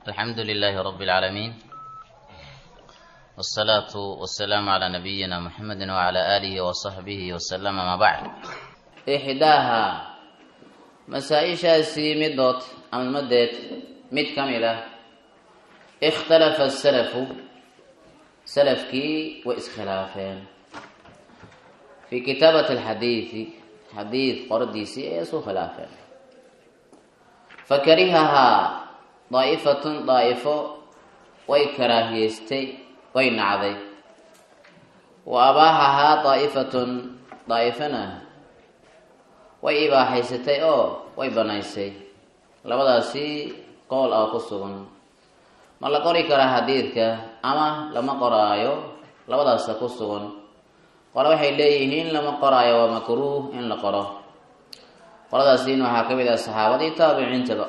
الحمد لله رب العالمين والصلاة والسلام على نبينا محمد وعلى آله وصحبه وسلم ما بعد إحداها مسائشhaasi midood ama madeed mid ka mid ah ikhtalafa السلفu salafkii way iskhilaafeen fii kitaabati alxadiidi xadiid qoradiisii ayay isu khilaafeen fakarihahaa daa'ifatun daa'ifo way karaahiyeystay way nacday wa abaaxahaa daa'ifatun daa'ifana way ibaaxaysatay oo way banaysay labadaasi qowl ah ku sugan ma la qori karaa xadiidka ama lama qoraayo labadaasa ku sugan qole waxay leeyihiin lama qoraayo waa makruuh in la qoro qoladaasiin waxaa ka mid ah saxaabadii taabiciintaba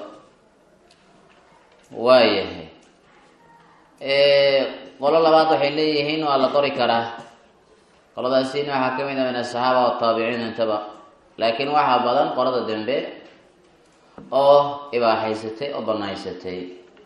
waayahay qolo labaad waxay leeyihiin waa la qori karaa qoladaasiin waxaa ka mid ah min asaxaaba wa taabiciintaba laakiin waxaa badan qolada dambe oo ibaaxaysatay oo banaysatay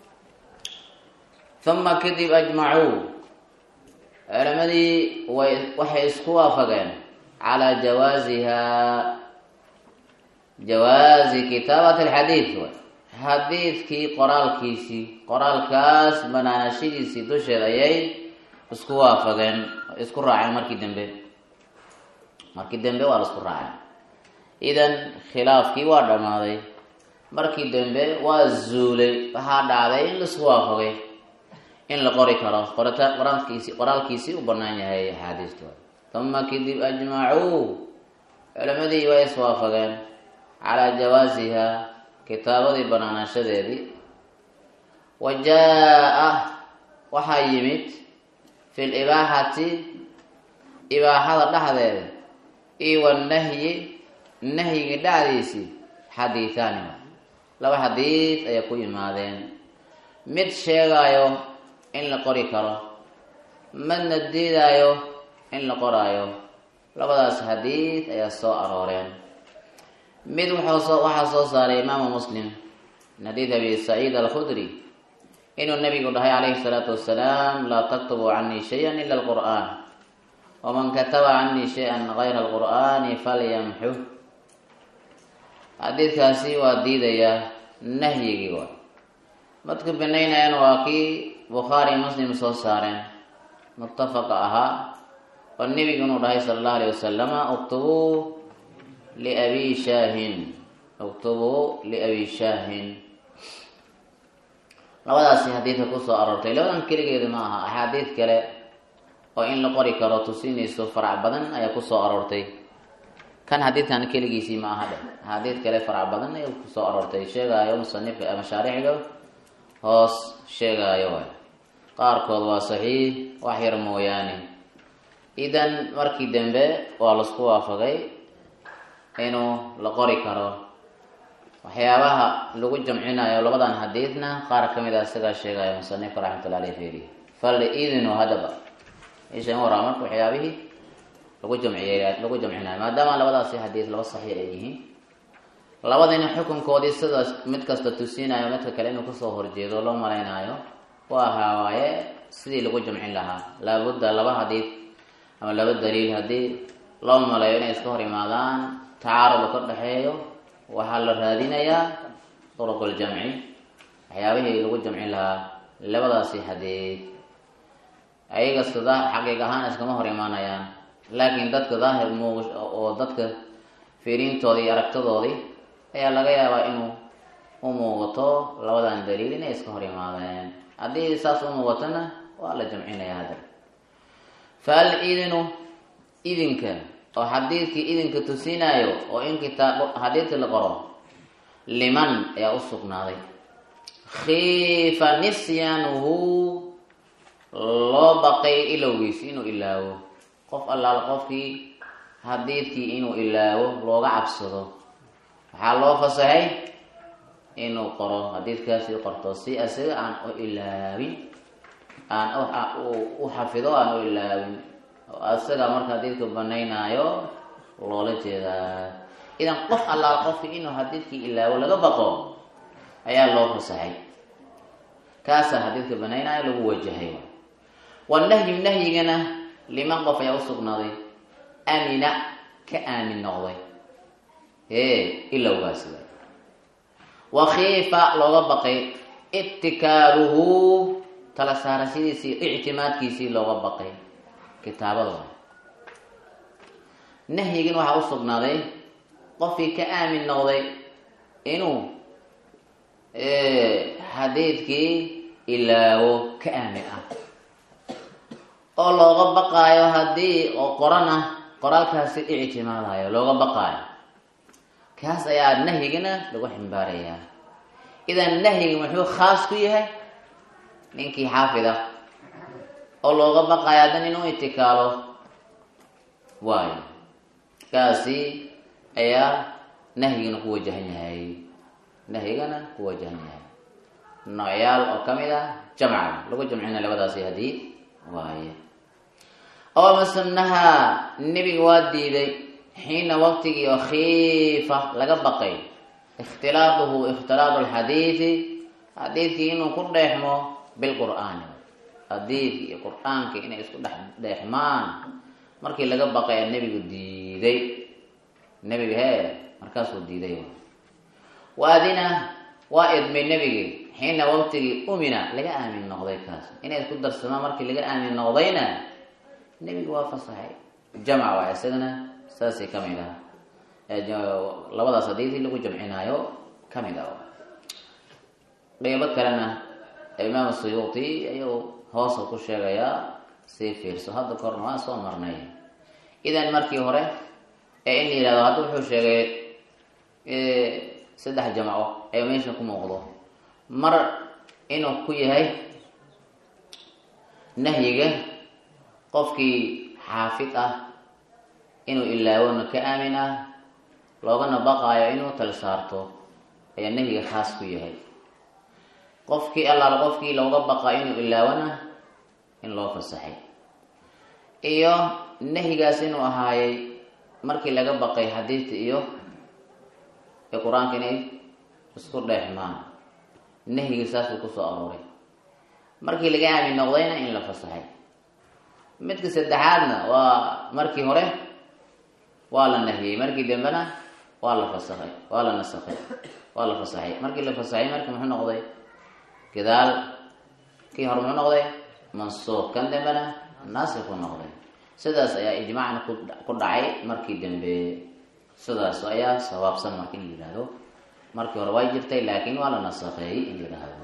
uma kadib ajmacuu culamadii way waxay isku waafageen calaa jawaasihaa jawaazi kitaabati alxadiid way xadiidkii qoraalkiisii qoraalkaas banaanashadiisii dusheed ayay isku waafageen isku raaceen markii dambe markii dambe waa la isku raaceen idan khilaafkii waa dhammaaday markii dambe waa zuulay waxaa dhacday in laisku waafagay in la qori karo qorita qoraalkiisi qoraalkiisii u banaan yahay axaadiistu uma kadib ajmacuu culimadii way iswaafageen calaa jawaasiha kitaabadii banaanashadeedii wa jaa-a waxaa yimid fi libaaxati ibaaxada dhexdeeda iyo wanahyi nahyiga dhexdiisii xadiithaani laba xadiid ayaa ku yimaadeen mid sheegaayo in la qori karo madna diidaayo in la qoraayo labadaas xadiid ayaa soo arooreen mid wuxuu waxaa soo saaray imaamu muslim min xadiid abi saciid alkhudri inuu nabigu dhahay calayhi salaatu wasalaam laa taktubu canii shayan ila alqur'aan waman kataba canii shay-an gayra alqur'aani falyamxu xadiidkaasi waa diidayaa nahyigii waay madku banaynayaan waa kii bukhaari muslim soo saareen muttafaqa ahaa oo nebigu inuu dhahay sala allahu alayh wasalama uktubuu liabi shaahin uktubuu liabi shaahin labadaasi xadiidka kusoo aroortay labadan keligeedu ma aha axaadiid kale oo in la qori karo tusinayso farac badan ayaa kusoo aroortay kan xadiidkan keligiisii ma aha dhe axaadiid kale farac badan ayaa kusoo aroortay sheegaayo musanifka mashaarixga hoos sheegaayo waay qaarkood waa saxiix wax yar mooyaane idan markii dambe waa laisku waafagay inuu la qori karo waxyaabaha lagu jamcinayo labadan xadiidna qaar ka mid a isagaa sheegaayo musanifka raxmatullah aley feri fal idinu hadaba ishan waraa marka waxyaabihii lagu jamciy lagu jamcinayo maadaama labadaasi xadiid laba saxiix ay yihiin labadina xukunkoodii sidaas mid kasta tusinayo midka kale inuu kasoo horjeedo loo malaynaayo waa haawaaye sidii lagu jamcin lahaa laabudda laba xadiid ama laba daliil haddii loo maleeyo inay iska hor imaadaan tacaarud ka dhexeeyo waxaa la raadinayaa duruquljamci waxyaabihii lagu jamcin lahaa labadaasi xadiid ayaga sida xaqiiq ahaan iskama hor imaanayaan laakiin dadka daahir muuq oo dadka fiiriintoodii iyo aragtadoodii ayaa laga yaabaa inuu u muuqato labadan daliil inay iska hor imaadeen haddii saas u muuqatona waa la jamcinaya hadda fa al idinu idinka oo xadiidkii idinka tusinaayo oo in kitaab xadiidka la qoro liman ayaa u sugnaaday khiifa nisyaanuhu loo baqay ilowgiisi inuu ilaawo qof allaal qofkii xadiidkii inuu ilaawo looga cabsado waxaa loo fasaxay inuu qoro xadiidkaasi qorto si isaga aan u ilaawin aan u xafido aan u ilaawin isaga marka xadiidka banaynaayo loola jeedaa idan qof allaal qofkii inuu xadiidkii ilaawo laga baqo ayaa loo fasaxay kaasaa xadiidka banaynaayo lagu wajahay wanahyu nahyigana liman qof ayaa usugnaaday amina ka aamin noqday e ilowgaasi wakiifa looga baqay itikaaluhu tala saarashadiisii ictimaadkiisii looga baqay kitaabada nahyigin waxaa usugnaaday qofkii ka aamin noqday inuu xadiidkii ilaawo ka aamin ah oo looga baqaayo haddii oo qorana qoraalkaasi ictimaadayo looga baqaayo kaas ayaa nahyigana lagu ximbaarayaa idan nahyigi muxuu khaas ku yahay ninkii xaafid ah oo looga baqaayo haddan inuu itikaalo waayo kaasi ayaa nahyigana ku wajahan yahay nahyigana ku wajahan yahay noocyaal oo kamid ah jamca lagu jamcina labadaasi hadiid waaye oo masanaha nebiga waa diiday xiina waqtigii oo khiifa laga baqay ikhtilaaduhu ikhtilaadu lxadiidi xadiidkii inuu ku dheexmo bilqur'aani xadiidki iyo qur-aanki inay isku dhex dheexmaan markii laga baqay a nebigu diiday nebiga hee markaasuu diiday waadina waa idmay nebigii xiina waqtigii umina laga aamin noqday kaas inay isku darsamaan markii laga aamin noqdayna nebigu waa fasaxay jamc waa isagana saasay kamid ah labadaas hadiidii lagu jamcinaayo kamid ah qeybo kalena imaam suyuuti ayuu hoosa ku sheegayaa sii fiirso hadda korna waa soo marnay idan markii hore ee in la yihahdo hadda wuxuu sheegay saddex jamco ee meesha ku muuqdo mar inuu ku yahay nahyiga qofkii xaafid ah inuu ilaawona ka aamin ah loogana baqaayo inuu tal saarto ayaa nahyiga khaas ku yahay qofkii allaal qofkii looga baqaayo inuu ilaawona in loo fasaxay iyo nahyigaas inuu ahaayay markii laga baqay xadiidta iyo ee qur-aanka inay isku dheexmaan nahyigii saasuu kusoo arooray markii laga aamin noqdayna in la fasaxay midka saddexaadna waa markii hore waa la nahyiyey markii dambena waa la fasakay waa la nasakay waa la fasaxay markii la fasaxay markii muxuu noqday gadaal kii hore muxuu noqday mansuuq kan dambena naasiku noqday sidaas ayaa ijmaacna ku dhacay markii dambe sidaas ayaa sawaabsan marka in la yihahdo markii hore way jirtay laakiin waa la nasakheeyey in la yihahdo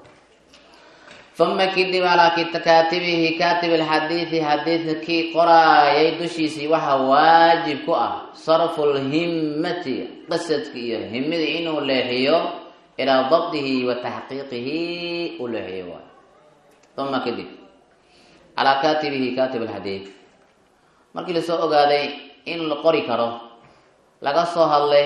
uma kadib alaa kaatibihi kaatib alxadiidi xadiidka kii qoraayay dushiisii waxaa waajib ku ah sarfu lhimmati qasadka iyo himada inuu leexiyo ilaa dabdihi wa taxqiiqihi u leexiyo waay uma kadib calaa kaatibihi kaatib alxadiid markii lasoo ogaaday in la qori karo laga soo hadlay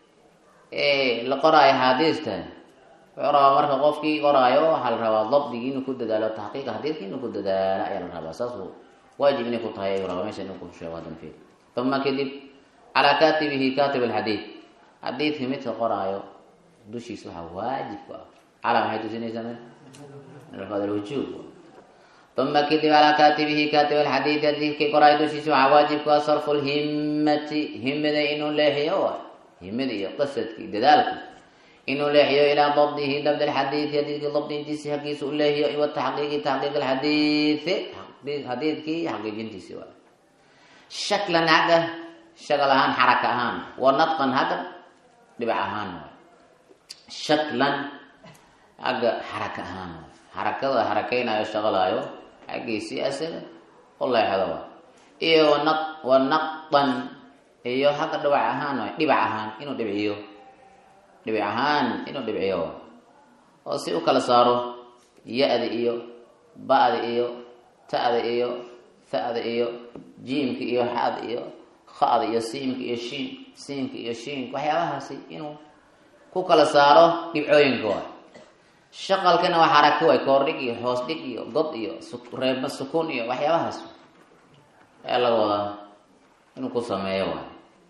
la qoraayo xaadiista wuxuu rabaa marka qofkii qoraayo waxaa la rabaa dabdigii inuu ku dadaalo taxqiiqa xadiidka inuu ku dadaalo ayaa la rabaa saasuu waajib inay ku tahay ayuu rabaa meesha inuu ku sheego hadan fiir uma kadib calaa kaatibihi kaatib alxadiid xadiidkii midka qoraayo dushiis waxaa waajib ku ah calaa maxay tusinaysaa me wujuub uma kadib calaa kaatibihi kaatib alxadiidi xadiidkii qoraayo dushiis waxaa waajib ku ah sarfu lhimmati himada inuu leexiyo waay himada iyo qasadkii dadaalka inuu leexiyo ilaa dabdihi dabd alxadiidi xadiidkii dabdintiisi hagiisa u leexiyo iwa taxqiiqi taxqiiq alxadiidi xadiidkii xaqiijintiisi waay shaklan hagga shakal ahaan xaraka ahaan wa nadqan hagga dhibac ahaan waay shaklan hagga xaraka ahaan waay xarakada xarakeynayo shaqalaayo xaggiisii asaga u leexdo waay iyo wana wa naqdan iyo hagga dhibac ahaan waay dhibac ahaan inuu dhibciyo dhibic ahaan inuu dhibciyo oo si u kala saaro ya-da iyo ba-da iyo ta-da iyo ha-da iyo jiimka iyo xada iyo khada iyo siimka iyo shiin siinka iyo shiinka waxyaabahaasi inuu ku kala saaro dhibcooyinka waay shaqalkana waa xarako waay koordhig iyo hoos dhig iyo god iyo reebma sukuun iyo waxyaabahaas ayaa laga wadaa inuu ku sameeyo waay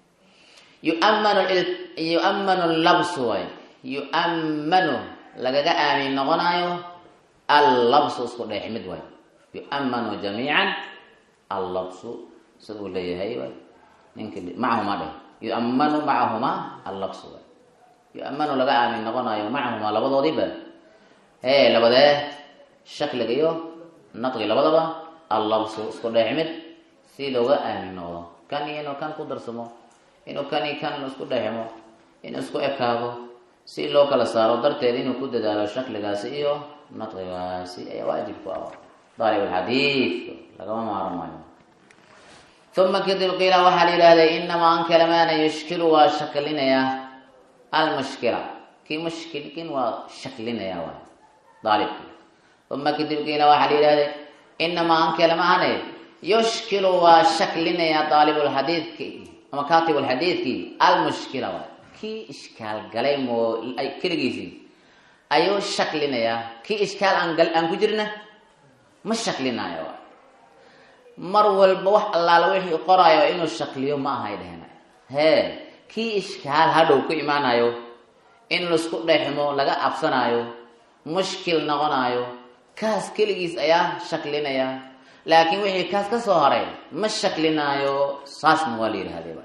yuamanu yu'ammanu labsu waay yu'ammanu lagaga aamin noqonayo allabsu isku dheexmid waay yu'manu jamiican allabsu sida uu leeyahay waay ninki macahumaa dheh yu'manu macahumaa allabsu waay yu'manu laga aamin noqonayo macahumaa labadoodiiba hee labadee shakliga iyo nadqi labadaba allabsu isku dheexmid si looga aamin noqdo kan iyo inuu kan ku darsamo inuu kan iyo kan isku dhexmo inuu isku ekaado si loo kala saaro darteed inuu ku dadaalo shakligaasi iyo nadqigaasi ayaa waajib ku ah daalib alxadiidka lagama maaran maayo uma kadib qiila waxaa la yidhahday inamaa an kalamaana yushkilu waa shaklinayaa almushkila kii mushkilkin waa shaklinaya waay daalibki uma kadib qiila waxaa la yidhahday inamaa an kalamahane yushkilu waa shaklinayaa daalibulxadiidki ama kaatibulxadiidkii almushkila waay kii ishkaal galay moo keligiisii ayuu shaklinayaa kii ishkaal aan aan ku jirna ma shaklinayo waay mar walba wax allaala wixii qoraayo inuu shakliyo ma ahay dhehena hee kii ishkaal hadhow ku imaanayo in laisku dhexmo laga cabsanaayo mushkil noqonayo kaas keligiis ayaa shaklinaya laakiin wixii kaas ka soo haray ma shaklinaayo saasna waa la yidhahdee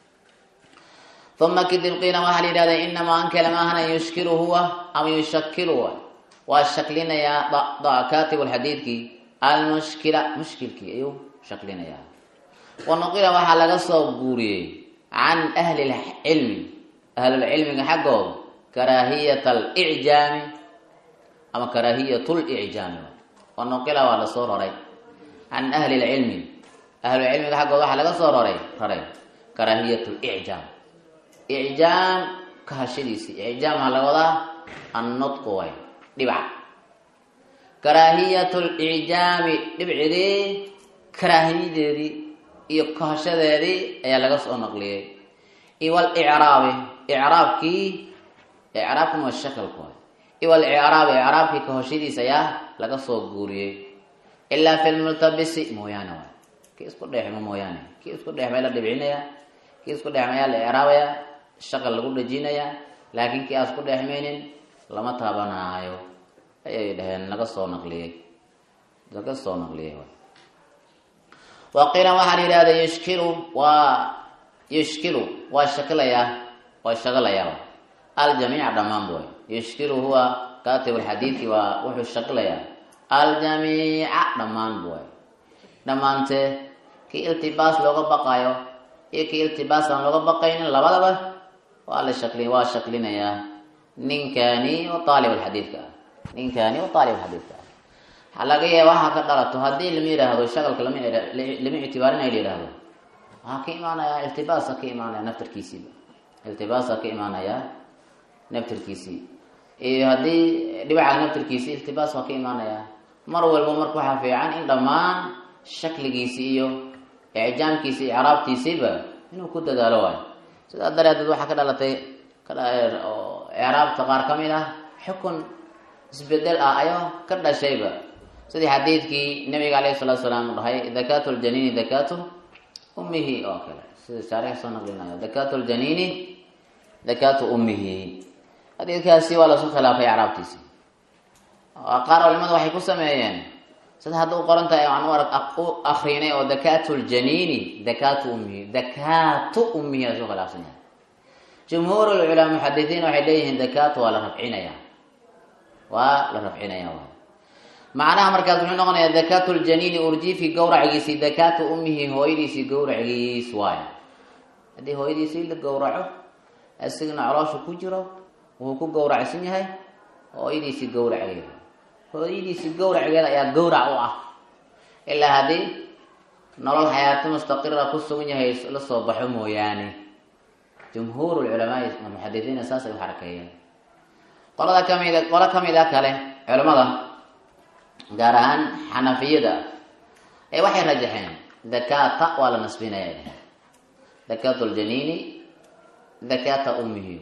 uma kadib qiila waxaa la yidhahda inamaa ankala maahana yushkilu huwa ama yushakilu wa waa shaklinayaa katib lxadiidkii almushkila mushkilkii ayuu shaklinayaa wanuqila waxaa laga soo guuriyey can ahli lcilmi ahlulcilmiga xaggooda karaahiyat alicjaami ama karaahiyat licjaami wanuqila waa lasoo raray can ahli lcilmi ahlucilmiga xaggooda waxaa laga soo raray raray karaahiyat licjaam icjaam kahashadiisii icjaam waxaa laga wadaa annutqu way dhibac karaahiyat licjaami dhibcidii karaahiyadeedii iyo kahashadeedii ayaa laga soo naqliyey iwalicraabi icraabkii icraabkuna waa shakalku way iwalicraabi icraabkii kahashadiis ayaa laga soo guuriyey ilaa fi lmultabisi mooyaane waay kii isku dheexmo mooyaane kii isku dheexmay la dhibcinaya kii isku dheexmayaa la icraabaya shaqal lagu dhajinayaa laakiin kii aan isku dheexmaynin lama taabanaayo ayay dhaheen laga soo naqliyey laga soo naqliyey waqiila waxaa la yidhahda yushkilu waa yushkilu waa shakilayaa waa shaqalayaa aljamiica dhammaan boy yushkilu huwa katib lxadiidi waa wuxuu shakilayaa aljamiica dhammaan boy dhammaantee kii iltibaas looga baqayo iyo kii iltibaas aan looga baqaynin labadaba waa la shakli waa shaklinayaa ninkani oo aalib alxadiidka ah ninkani oo aalib alxadiidka ah waxaa laga yaaba waxaa ka dhalato haddii lama yidhaahdo shagalka lama lama ictibaarinay la yidhaahdo waxaa ka imaanayaa iltibaasa ka imaanaya naftarkiisiiba iltibaasa ka imaanayaa naftarkiisii iyo haddii dhibaca naftarkiisii iltibaas waa ka imaanayaa mar walba marka waxaa fiican in dhammaan shakligiisi iyo icjaamkiisi icraabtiisiiba inuu ku dadaalo waayo sidaa dareedeed waxaa ka dhalatay icraabta qaar ka mid ah xukun isbedel ah ayoo ka dhashayba sidii xadiidkii nabiga alayhi salatu salaam u dhahay dakatu ljaniini dakatu ummihi oo kale sida shaarix soo naqlinayo dakatu ljaniini dakatu ummihi xadiidkaasi waa lasu khilaafay icraabtiisi qaar culimadu waxay ku sameeyeen sida hadda u qoran tahay aan u akrinay oo dakatu ljaniini dakatu ummihi dakatu ummihi asu khilaafsan yahay jumhuur lculamaa muxadisiin waxay leeyihiin dakatu waa la rafcinaya waa la rafcinaya waay macnaha markaas muxuu noqonayaa dakatu ljaniini urjiifkii gawracigiisii dakatu ummihi hooyadiisii gawracigiis waayo haddii hooyadiisii la gawraco asigna caloosha ku jiro wuxuu ku gawracsan yahay hooyadiisii gawraceeda hooyadiisii gawraceeda ayaa gawrac u ah ilaa haddii nolol xayaato mustaqira ku sugan yahay la soo baxo mooyaane jumhuur culamaai muxadisiina saasay u xarakeeyeen qolada kamid qolo kamid a kale culamada gaar ahaan xanafiyada ee waxay rajaxeen dakata waa la nasbinaya dakatu ljaniini dakata ummihi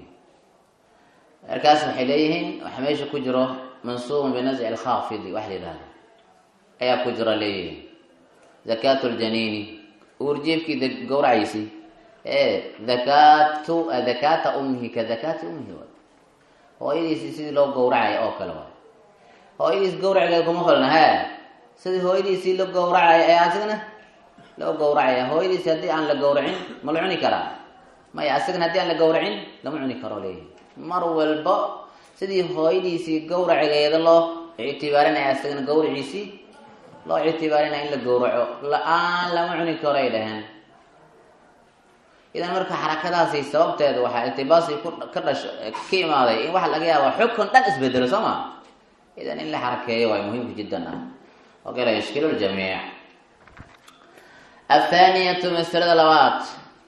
markaas waxay leeyihiin waxa meesha ku jiro mansuubun binasci alkhaafidi wax la yidhahdo ayaa ku jira leeyihiin dakatu ljaniini uurjiibkii gawraciisii e dakatu dakata ummihi ka dakati ummihi waay hooyadiisii sidii loo gawracaya oo kale waay hooyadiis gawracigeeda kuma falna he sidii hooyadiisii la gawracaya ee asigana loo gawracaya hooyadiisi haddii aan la gawracin ma la cuni karaa maya asigana haddii aan la gawracin lama cuni karo leeyahy mar walba sidii hooyadiisii gawracigeeda loo ictibaarinaya asagana gawraciisii loo ictibaarinaya in la gawraco la-aan lama cuni karo ay dhaheen idan marka xarakadaasi sababteeda waxaa iltibaasi ka dhasho ka imaaday in waxa laga yaaba xukun dhan isbedelo soo ma idan in la xarakeeyo waay muhiimka jiddan ah okay la yashkilu ljamiic athaaniyatu masalada labaad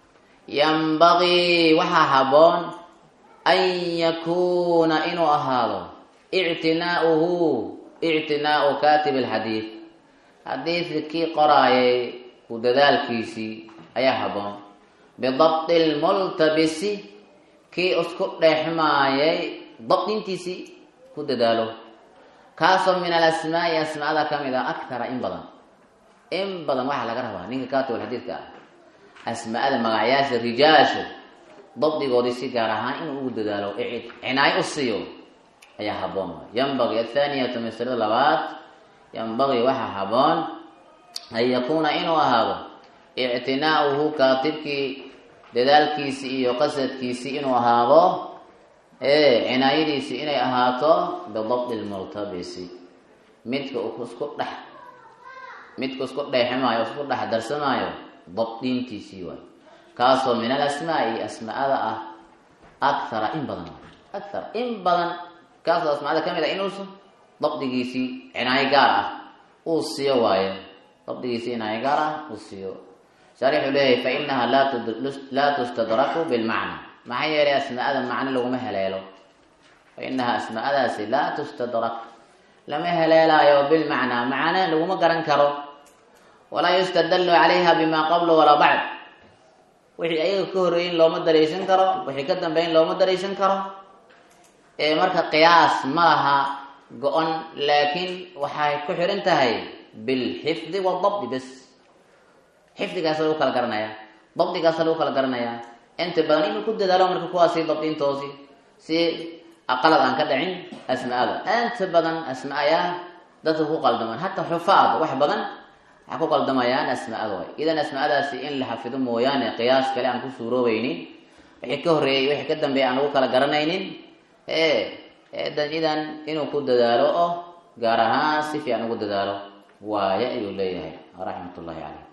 yambagii waxaa haboon an yakuuna inuu ahaado ictinaauhu ictinaau katib alxadiid xadiidkii qoraayay ku dadaalkiisii ayaa haboon bidabti lmultabisi kii isku dheexmaayay dabdintiisii ku dadaalo kaasoo min alasmaai asmaada kamid a akthara in badan in badan waxaa laga rabaa ninka katib alxadiidka ah asmaada magacyaasha rijaashu dabdigoodii si gaar ahaan inuu ugu dadaalo cinaayo u siiyo ayaa haboon yambagi athaaniyatu masalada labaad yambagii waxaa haboon an yakuuna inuu ahaado ictinaauhu kaatibkii dadaalkiisii iyo qasadkiisii inuu ahaado cinaayadiisii inay ahaato bidabdi lmultabisi midka isku dhex midka isku dheeximaayo isku dhex darsamaayo dabdintiisii waay kaasoo min alasmaai asmaada ah akthara in badan akthar in badan kaasoo asmaada kamid ah inuusa dabdigiisii cinaayo gaar ah uu siiyo waaye dabdigiisii cinaayo gaar ah uu siiyo shaarixuu leeyahay fa inaha laa tustadraku bilmacna maxaa yeelay asmaada macno laguma heleelo fa inaha asmaadaasi laa tustadrak lama heleelaayo bilmacnaa macna laguma garan karo walaa yustadalu calayha bima qabla walaa bacd wixii ayaga ka horreeyin looma daraysan karo wixii ka dambeyn looma daraysan karo ee marka qiyaas ma laha go-on laakiin waxay ku xiran tahay bilxifdi wadabdi bes xifdigaasa lagu kala garanayaa dabdigaasa lagu kala garanayaa inta badan inuu ku dadaalo marka kuwaasi dabdintoosi si aqalad aan ka dhicin asmaada inta badan asmaayaa dadka ku qaldamaan hataa xufaad wax badan waxaa ku qaldamayaan asmaada way idan asmaadaasi in la xafido mooyaane qiyaas kale aan ku suuroobeynin wixii ka horreeyay wixii ka dambeeya aan lagu kala garanaynin eedan idan inuu ku dadaalo oo gaar ahaan si fiican ugu dadaalo waaye ayuu leeyahay raxmat ullahi caleyh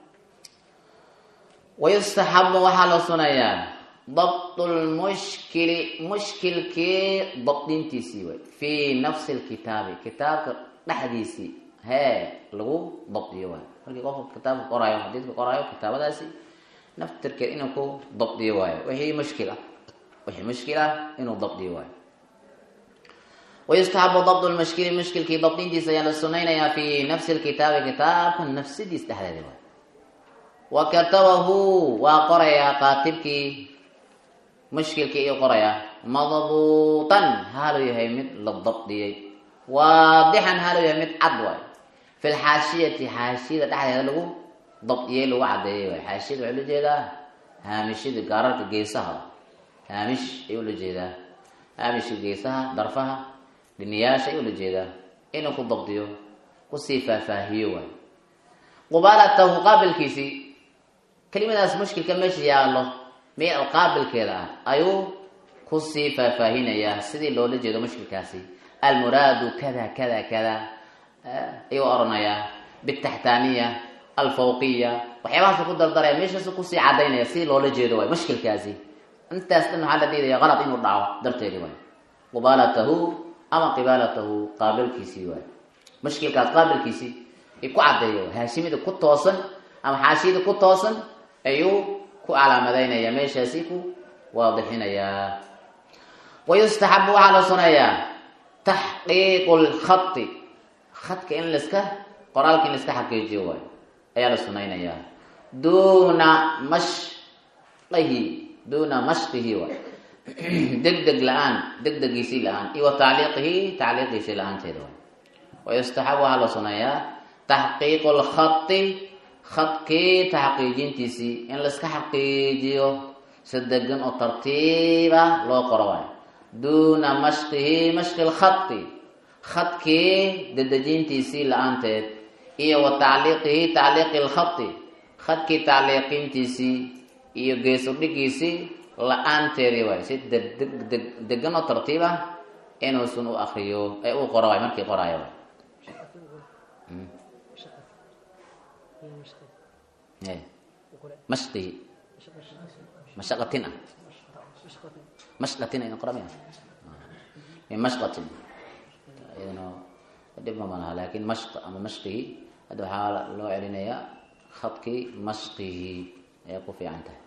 wayustaxabu waxaa la sunayaa dabtu lmushkili mushkilkii dabdintiisii way fii nafsi lkitaabi kitaabka dhexdiisii hee lagu dabdiyo waay markii qofka kitaabka qoraayo xadiidka qoraayo kitaabadaasi naftirkeed inuu ku dabdiyo waayo wixii mushkil ah wixii mushkil ah inuu dabdiyo waayo wayustaxabu dabdu lmushkili mushkilkii dabdintiisa ayaa la sunaynayaa fii nafsi lkitaabi kitaabka nafsidiis dhexdeeda waay wa katabahu waa qorayaa qaatibkii mushkilkii iyo qorayaa madbuutan haaluu yahay mid la dabdiyey waadixan haaluu yahay mid cad waay fi lxaashiyati xaashiyada dhexdeeda lagu dabdiyey lagu cadeeyey waay xaashiyada waxaa ula jeedaa haamishada gaararka geesaha haamish ayuu ula jeedaa haamishka geesaha darfaha dhiniyaasha ayuu ula jeedaa inuu ku dabdiyo kusii faahfaahiyo waay qubaalatahu qaabilkiisii kelimadaas mushkilka meesha yaallo meel qaabilkeeda ah ayuu kusii faahfaahinayaa sidii loola jeedo mushkilkaasi almuraadu kada kada kada ayuu oranayaa bitaxtaaniya alfawqiya waxyaabahaas ku dardaraya meeshaasu kusii cadaynaya sidii loola jeedo waay mushkilkaasi intaas dhan waxaa la diidaya qalad inuu dhaco darteedi waay qubaalatahu ama qibaalatahu qaabilkiisii waay mushkilkaas qaabilkiisii ku cadeeyo haashimida ku toosan ama xaashiyada ku toosan ayuu ku calaamadaynaya meeshaasi ku waadixinayaa wayustaxabu waxaa la sunayaa taxqiiqu lkhati khadka in laska qoraalka in laiska xaqiijiyo waayo ayaa la sunaynayaa duuna mashqihi duuna mashqihi waay deg deg la-aan deg degiisii la-aan iyo wa tacliiqihi tacliiqiisii la-aanteeda waay wayustaxabu waxaa la sunayaa taxqiiqu lkhati khadkii taxqiijintiisii in laiska xaqiijiyo si degan oo tartiiba loo qoro waayo duuna mashqihi mashqi lkhati khadkii dadejintiisii la-aanteed iyo wa tacliiqihi tacliiqi lkhadi khadkii tacliiqintiisii iyo geesudhigiisii la-aanteedii waay si degdeg deg degan oo tartiib ah inuusan u akriyo ee uu qoro waay markii qoraayo waay mashqihi mashaqatin ah mashqatin ayna qoramaya min mashqatin iyadana dhib ma malaha laakin mashq ama mashqihi hadda waxaa loo celinayaa khadkii mashqihi ayay ku fiican tahay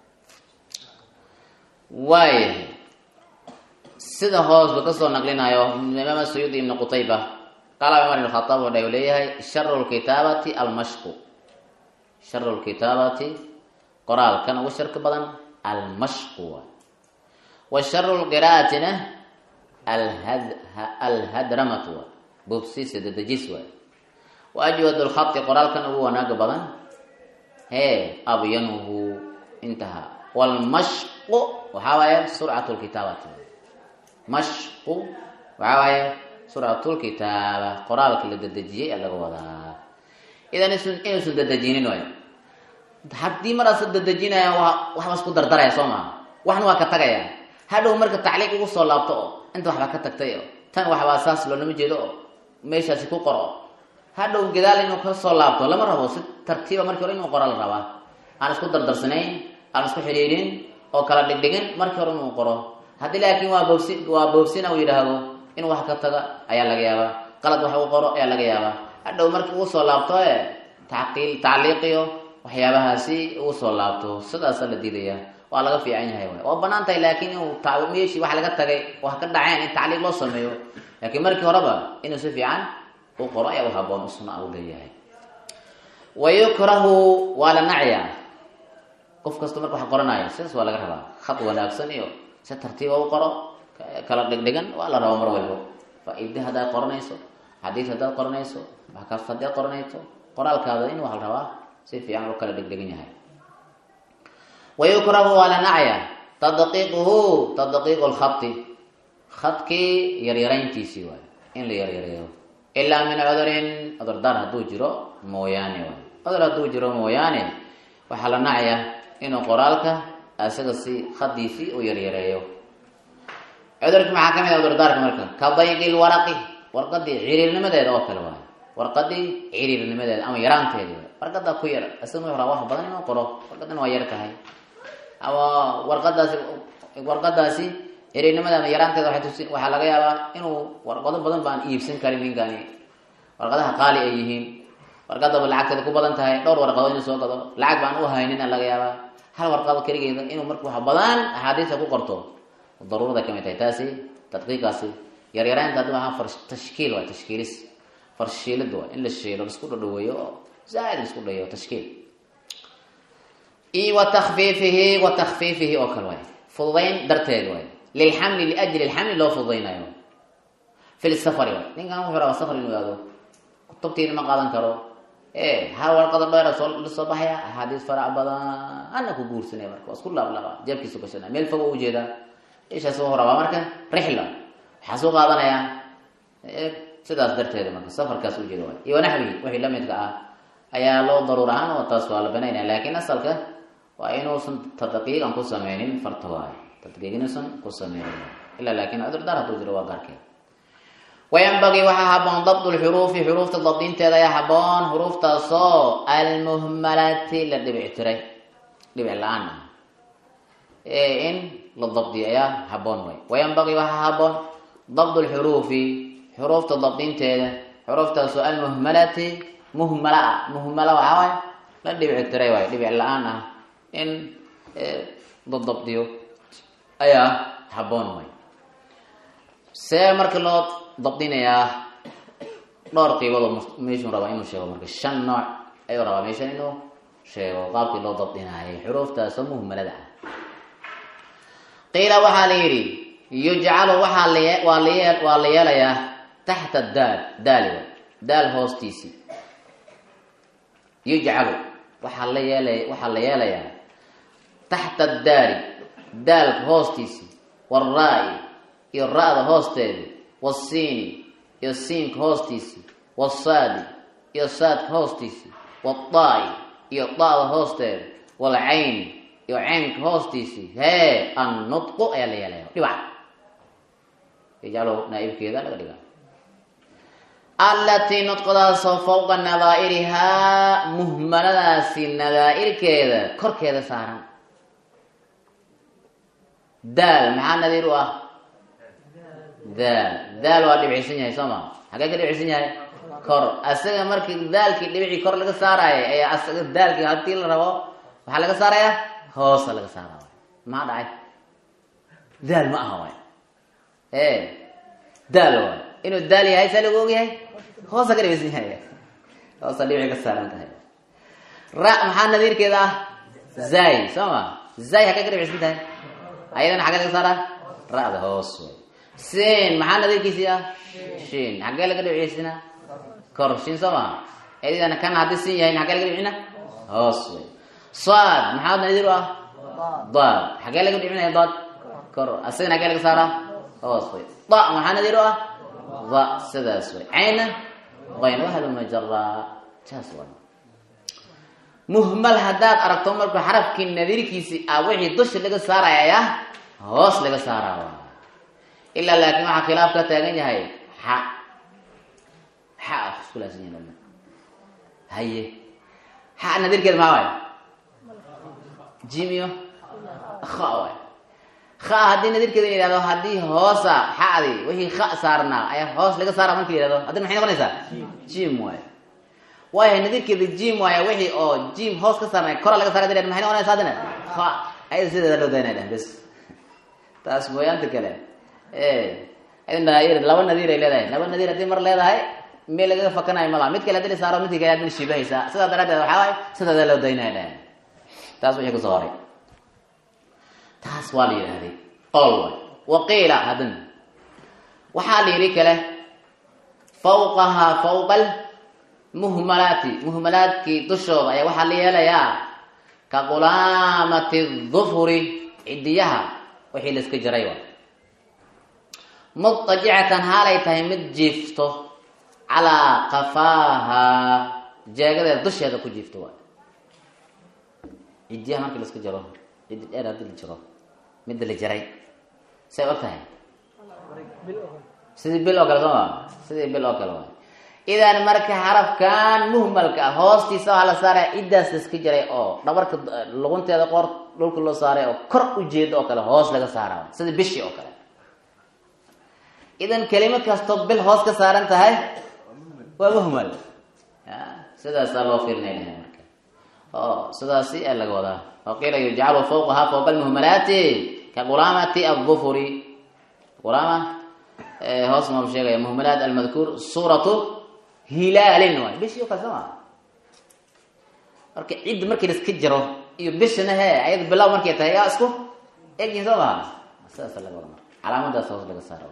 waayahay sida hoos ba kasoo naqlinayo imaam sayuudi ibn qutayba qaala cumar ibn khataab wuxuu leeyahay sharu lkitaabati almashqu sharu lkitaabati qoraalkan ugu sharka badan almashqu waay wa sharu lqira'atina alhadramatu waay bubsiisa dadejis waay wa ajwad lkhati qoraalkan ugu wanaaga badan hee abyanuhu intaha wlmashqu waxaa waaye surcat lkitaabati mashqu waxaa waaye surcat lkitaaba qoraalka la dadejiyay ee laga wadaa idan inuusan dadejinin waay haddii maraasa dadejinaya waxba isku dardaraya soo maa waxna waa ka tagaya hadhow marka tacliiq ugu soo laabto oo inta waxbaa ka tagtay oo tan waxbaa saas loolama jeedo oo meeshaasi ku qoro hadhow gadaal inuu ka soo laabto lama rabo si tartiiba markii hore inuu qoro la rabaa aan isku dardarsanayn aan isku xidhiidhin oo kala dhigdhigin markii hore inuu qoro haddii laakiin waa boobsi waa boobsina uu yidhaahdo inuu wax ka taga ayaa laga yaabaa qalad wax u qoro ayaa laga yaabaa hadhow markii ugu soo laabto e taqiil tacliiqiyo waxyaabahaasi ugu soo laabto sidaasa la diidaya waa laga fiican yahay waay waa banaan tahay laakiin inuu meeshii wax laga tagay wax ka dhaceen in tacliiq loo sameeyo laakiin markii horeba inuu si fiican u qoro ayaa u haboon usuna u leeyahay wa yukrahu waa la nacyaa qof kasta marka wax qoranaayo sidaas waa laga rabaa khad wanaagsan iyo si tartiiba u qoro kala dhigdhigan waa la rabaa mar walbo faa-ide haddaad qoranayso xadiid haddaad qoranayso wax kasta haddaad qoranayso qoraalkaada in wax la rabaa si fiican u kala dhigdhigan yahay wa yukrahu waa la nacyaa tadqiiquhu tadqiiqu lkhati khadkii yaryarayntiisii waay in la yaryareeyo ilaa min cudurin cudurdaar hadduu jiro mooyaane waay cudur hadduu jiro mooyaane waxaa la nacaya inuu qoraalka isaga si khadiisii u yaryareeyo cudurki maxaa kamid a cudurdaarka marka ka dayqi lwaraqi warqadii ciriirnimadeeda oo kale waay warqadii ciriirnimadeeda ama yaraanteedi waay warqadaa ku yar isaga wuxuu rabaa wax badan inuu qoro warqadana waa yar tahay ama warqadaasi warqadaasi ciriirnimada ama yaraanteeda waxay tusi waxaa laga yaabaa inuu warqado badan baan iibsan karin ninkani warqadaha qaali ay yihiin warqadaba lacagteeda ku badan tahay dhowr warqadood inuu soo gado lacag baan u haynin a laga yaabaa hal warqado keligeeda inuu marka wax badan axaadiista ku qorto daruurada kamid tahay taasi tadqiiqaasi yaryaraanta haddi waaa far tashkiil waay tashkiilis farshiilid waay in la shiilo laisku dhadhaweeyo oo zaaid laisku dhayo tashkiil iyo wa takfiifihi wa takfiifihi oo kale waay fududayn darteed waay lilxamli liajli lxamli loo fududaynayo fi lsafari waay ninkan wuxuu rabaa safar inuu aado kutubtiina ma qaadan karo e hal warqado dheera soo lasoo baxaya axaadiis farac badan ana ku guursanaya marka waa isku laablaaba jeebkiisu gashana meel fogo ujeedaa ishaas wuxuu rabaa marka rixla waxaa soo qaadanayaa sidaas darteeda marka safarkaas ujeeda waay iyo wanaxwihi wixii lamidka ah ayaa loo daruur ahaan oo taas waa la banaynaya laakiin asalka waa inuusan tadqiiqan ku sameynin farta waayo tadqiiq inuusan ku sameynin ilaa laakiin cudurdaar hadduu jiro waa gaarkeed wayanbagii waxaa haboon dabd lxuruufi xuruufta dabdinteeda ayaa haboon xuruuftaasoo almuhmalati la dhibic tiray dhibic la-aan ah in la dabdiyo ayaa haboon way wayanbagii waxaa haboon dabd lxuruufi xuruufta dabdinteeda xuruuftaasoo almuhmalati muhmala ah muhmala waxaa waay la dhibic tiray waay dhibic la-aan ah in la dabdiyo ayaa haboon way see marka loo dabdinayaa dhowr qiibadoo meeshuu rabaa inuu sheego marka shan nooc ayuu rabaa meeshan inuu sheego qaabkii loo dabdinaayay xuruuftaasoo muhmalada ah qiila waxaa la yidhi yujcalu waxaa lawaa la waa la yeelayaa taxta daal daali daal hoostiisii yujcalu waxaa la yeelay waxaa la yeelayaa taxta daali daalka hoostiisii waalraa-i iyo ra-da hoosteedi wasiini iyo siinka hoostiisi wasaadi iyo saadka hoostiisi wadaai iyo daada hoosteeda walcayn iyo caynka hoostiisi hee annutqu ayaa la yeelaya dhibac yajcalu naaibkeeda laga dhiga allatii nudqadaasoo fawqa nadaa'irihaa muhmaladaasi nadaa'irkeeda korkeeda saaran daal maxaa nadiir u ah daal daal waa dhibcisan yahay soo ma xagee ka dhibcisan yahay kor asaga markii daalkii dhibicii kor laga saaraayo ayaa asaga daalkii hadii la rabo waxaa laga saarayaa hoosa laga saara maxaa dhacay daal ma aha waay e daal waay inuu daal yahay saa lagu ogyahay hoosa ka dhibcisan yahay hoosa dhibici ka saaran tahay ra maxaa nadiirkeeda ah zay soo ma zay xagee ka dhibcisan tahay ayadana xagee laga saaraa ra-da hoos way sin maxaa nadiirkiisii ah shin xagee laga dhibciysina kor shin soo maha ayadana kan haddii sin yahay xagee laga dhibcina hoos way saad maxaa nadiir u ah daad xagee laga dhibcinaya daad kor asagana xagee laga saaraa hoos way da maxaa nadiir u ah da sidaas way cayna qayn wahalumajara saas way muhmal haddaad aragto marka xarafkii nadiirkiisi ah wixii dusha laga saaraya hoos laga saaraawa ilaa laakiin waxaa khilaaf ka taagan yahay xa xa iskulaasan yahin haye xa nadiirkeeda maxaa waay jimiyo kha waay kha haddii nadiirkeeda la yihahdo haddii hoosa xadi wixii kha saarnaa ayaa hoos laga saara marki la yihahdo haddina maxay noqonaysaa jim waay waayahay nadiirkeeda jim waaya wixii oo jim hoos ka saarnay kora laga saara dad maxay noqonaysa haddina ha ayada sideeda loo daynay dheh bes taas mooyaanta kale laba nadiir ay leedahay laba nadiir haddii mar leedahay meel lagaga fakanayo malaha mid kale hadii la saaro midki kale adina shibahaysaa sidaa daraadeed waxaa waay sideeda loo daynay dheh taas wixii kusoo horay taas waa la yidhahday qol way waqiila haddana waxaa la yidhi kale fawqahaa fawqal muhmalaati muhmalaadkii dushooda ayaa waxaa la yeelayaa ka qulaamati dufuri cidiyaha wixii la iska jiray wa mudajicatan haalay tahay mid jiifto calaa qafaaha jeegadeeda dusheeda ku jiifto waay cidiyaha markii la iska jaro cidi dheer hadii la jiro midda la jaray say og tahay sidii bil oo kale soo maa sidii bil oo kale waay idan marka xarafkan muhmalka ah hoostiisa waxaa la saaraya ciddaas la iska jiray oo dhabarka lugunteeda qoor dhulka loo saaray oo kor ujeedo oo kale hoos laga saara sida bishii oo kale idan kelimo kastoo bil hoos ka saaran tahay waa muhmal sidaasaa loo fiirinaya marka o sidaasi ee laga wadaa waqiila yujcalu fawqaha fawqa almuhmalaati ka qulaamati adufuri qulaama hoos maam sheegaya muhmalaat almadkuur suuratu hilaalin waay bishii o kale soo maa marka cidda markii la iska jiro iyo bishana he ayada bilow markay tahay yaa isku egyihin soo maha sidaasa laga wada marka calaamadaas hoos laga saara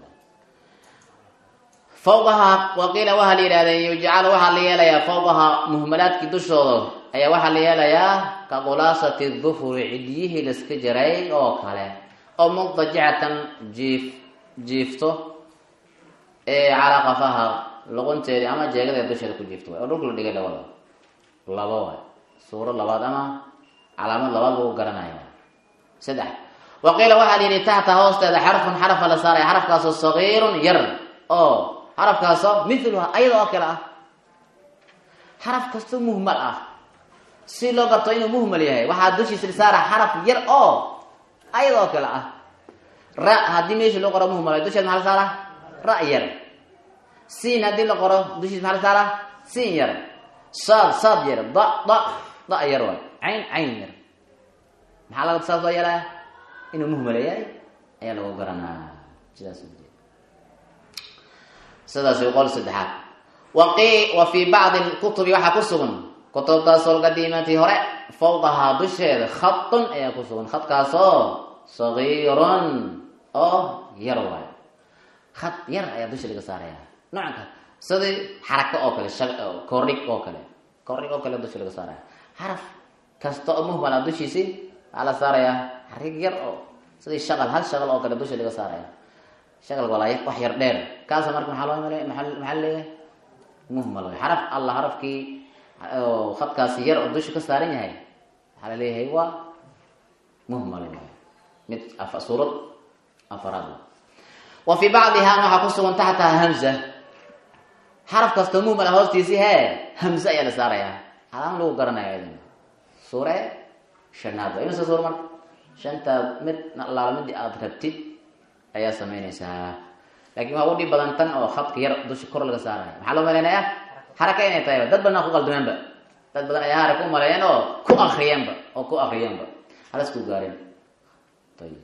fawqaha waqiila waxaa la yidhahdee yujcalu waxaa la yeelayaa fawqaha muhmalaadkii dushooda ayaa waxaa la yeelayaa ka khulaasati dufuri cidiyihii la iska jiray oo kale oo mudajicatan jiif jiifto calaa qafaha luqunteedi ama jeegadeeda dusheeda ku jiifto oo dhulka la dhigay labada laba waay suuro labaad ama calaamad labaad lagu garanayo saddex waqiila waxaa la yidhi taxta hoosteeda xarfun xarafa la saaraya xarafkaasoo sagiirun yar oo xarafkaasoo miluha ayada oo kale ah xaraf kastoo muhmal ah si loo garto inuu muhmal yahay waxaa dushiisa la saara xaraf yar oo ayada oo kale ah ra haddii meesha loo qoro muhmal dusheeda maxaa la saara ra yar siin haddii la qoro dushiisa maxaa la saara siin yar saad saad yar da da da yar waay cayn cayn yar maxaa laga saas loo yeelaa inuu muhmal yahay ayaa lagu garanaa sidaas sidaas qol saddexaad waqi wa fii bacdi kutubi waxaa ku sugan kutubtaasoo lqadiimati hore fawqahaa dusheeda khatun ayaa ku sugan khadkaasoo sagiirun oo yar waayo khad yar ayaa dusha laga saaraya noocanka sidii xarako oo kale kordhig oo kale kordhig oo kale dusha laga saaraya xaraf kasta oo muhmala dushiisi waxaa la saarayaa xarig yar oo sidii shaqal hal shaqal oo kale dusha laga saaraya shakalka walaa wax yar dheer kaasa marka maxaa loo maleey maxaa leeyahay muhmal way xaraf alla xarafkii oo khadkaasi yar oo dusha ka saaran yahay waxaa la leeyahay waa muhmal way mid suurad afaraad wa fii bacdihaa waxaa ku sugan taxtaha hamza xaraf kastoo muhmal ah hoostiisi hee hamze ayaa la saarayaa calaama lagu garanaya idin suure shanaad waa imase suur marka shanta mid laala midii aada rabtid ayaa samaynaysaa lakin waa u dhib badan tan oo khadka yar dusha kor laga saaraya maxaa loo malaynayaa xaraka inay tahay dad badna ku qaldameenba dad badan ayaa haraka u maleeyeen oo ku akriyeenba oo ku akriyeenba halasku gaareen ayib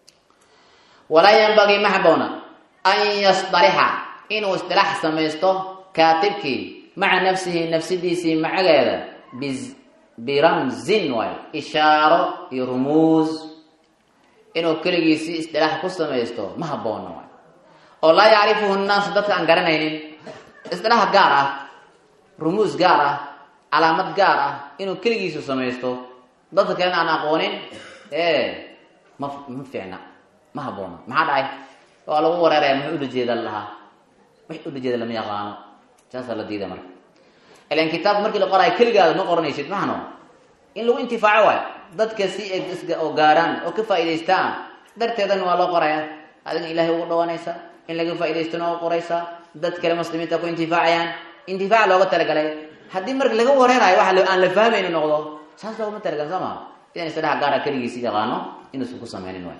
walaa yanbagii ma haboona an yasdarixa inuu isdilaax samaysto kaatibkii maca nafsihi nafsidiisii macageeda biramzin waay ishaaro iyo rumuus inuu keligiisii isdilaax ku samaysto ma haboona waay oo laa yacrifuhu nnaasu dadka aan garanaynin isdilaax gaar ah rumuus gaar ah calaamad gaar ah inuu keligiisu samaysto dadka kalena aan aqoonin e ma ma fiicna ma haboona maxaa dhacay waa lagu wareeraya muxuu ulajeeda lahaa wix ulajeeda lama yaqaano saasaa la diida marka ilan kitaabka markii la qoraayo keligaada ma qoranaysid maxno in lagu intifaaco waayo dadka si oo gaaraan oo ka faa'idaystaan darteedana waa loo qoraya adigna ilaahay ugu dhawaanaysa in laga faa'idaystona oo qoraysaa dad kale muslimiinta ku intifaacayaan intifaac looga talagalay haddii marka laga wareerayo waxa aan la fahmayno noqdo saas loogama talagal soo maa idan isdhaha gaara keligiisi yaqaano inuusan ku sameynin waay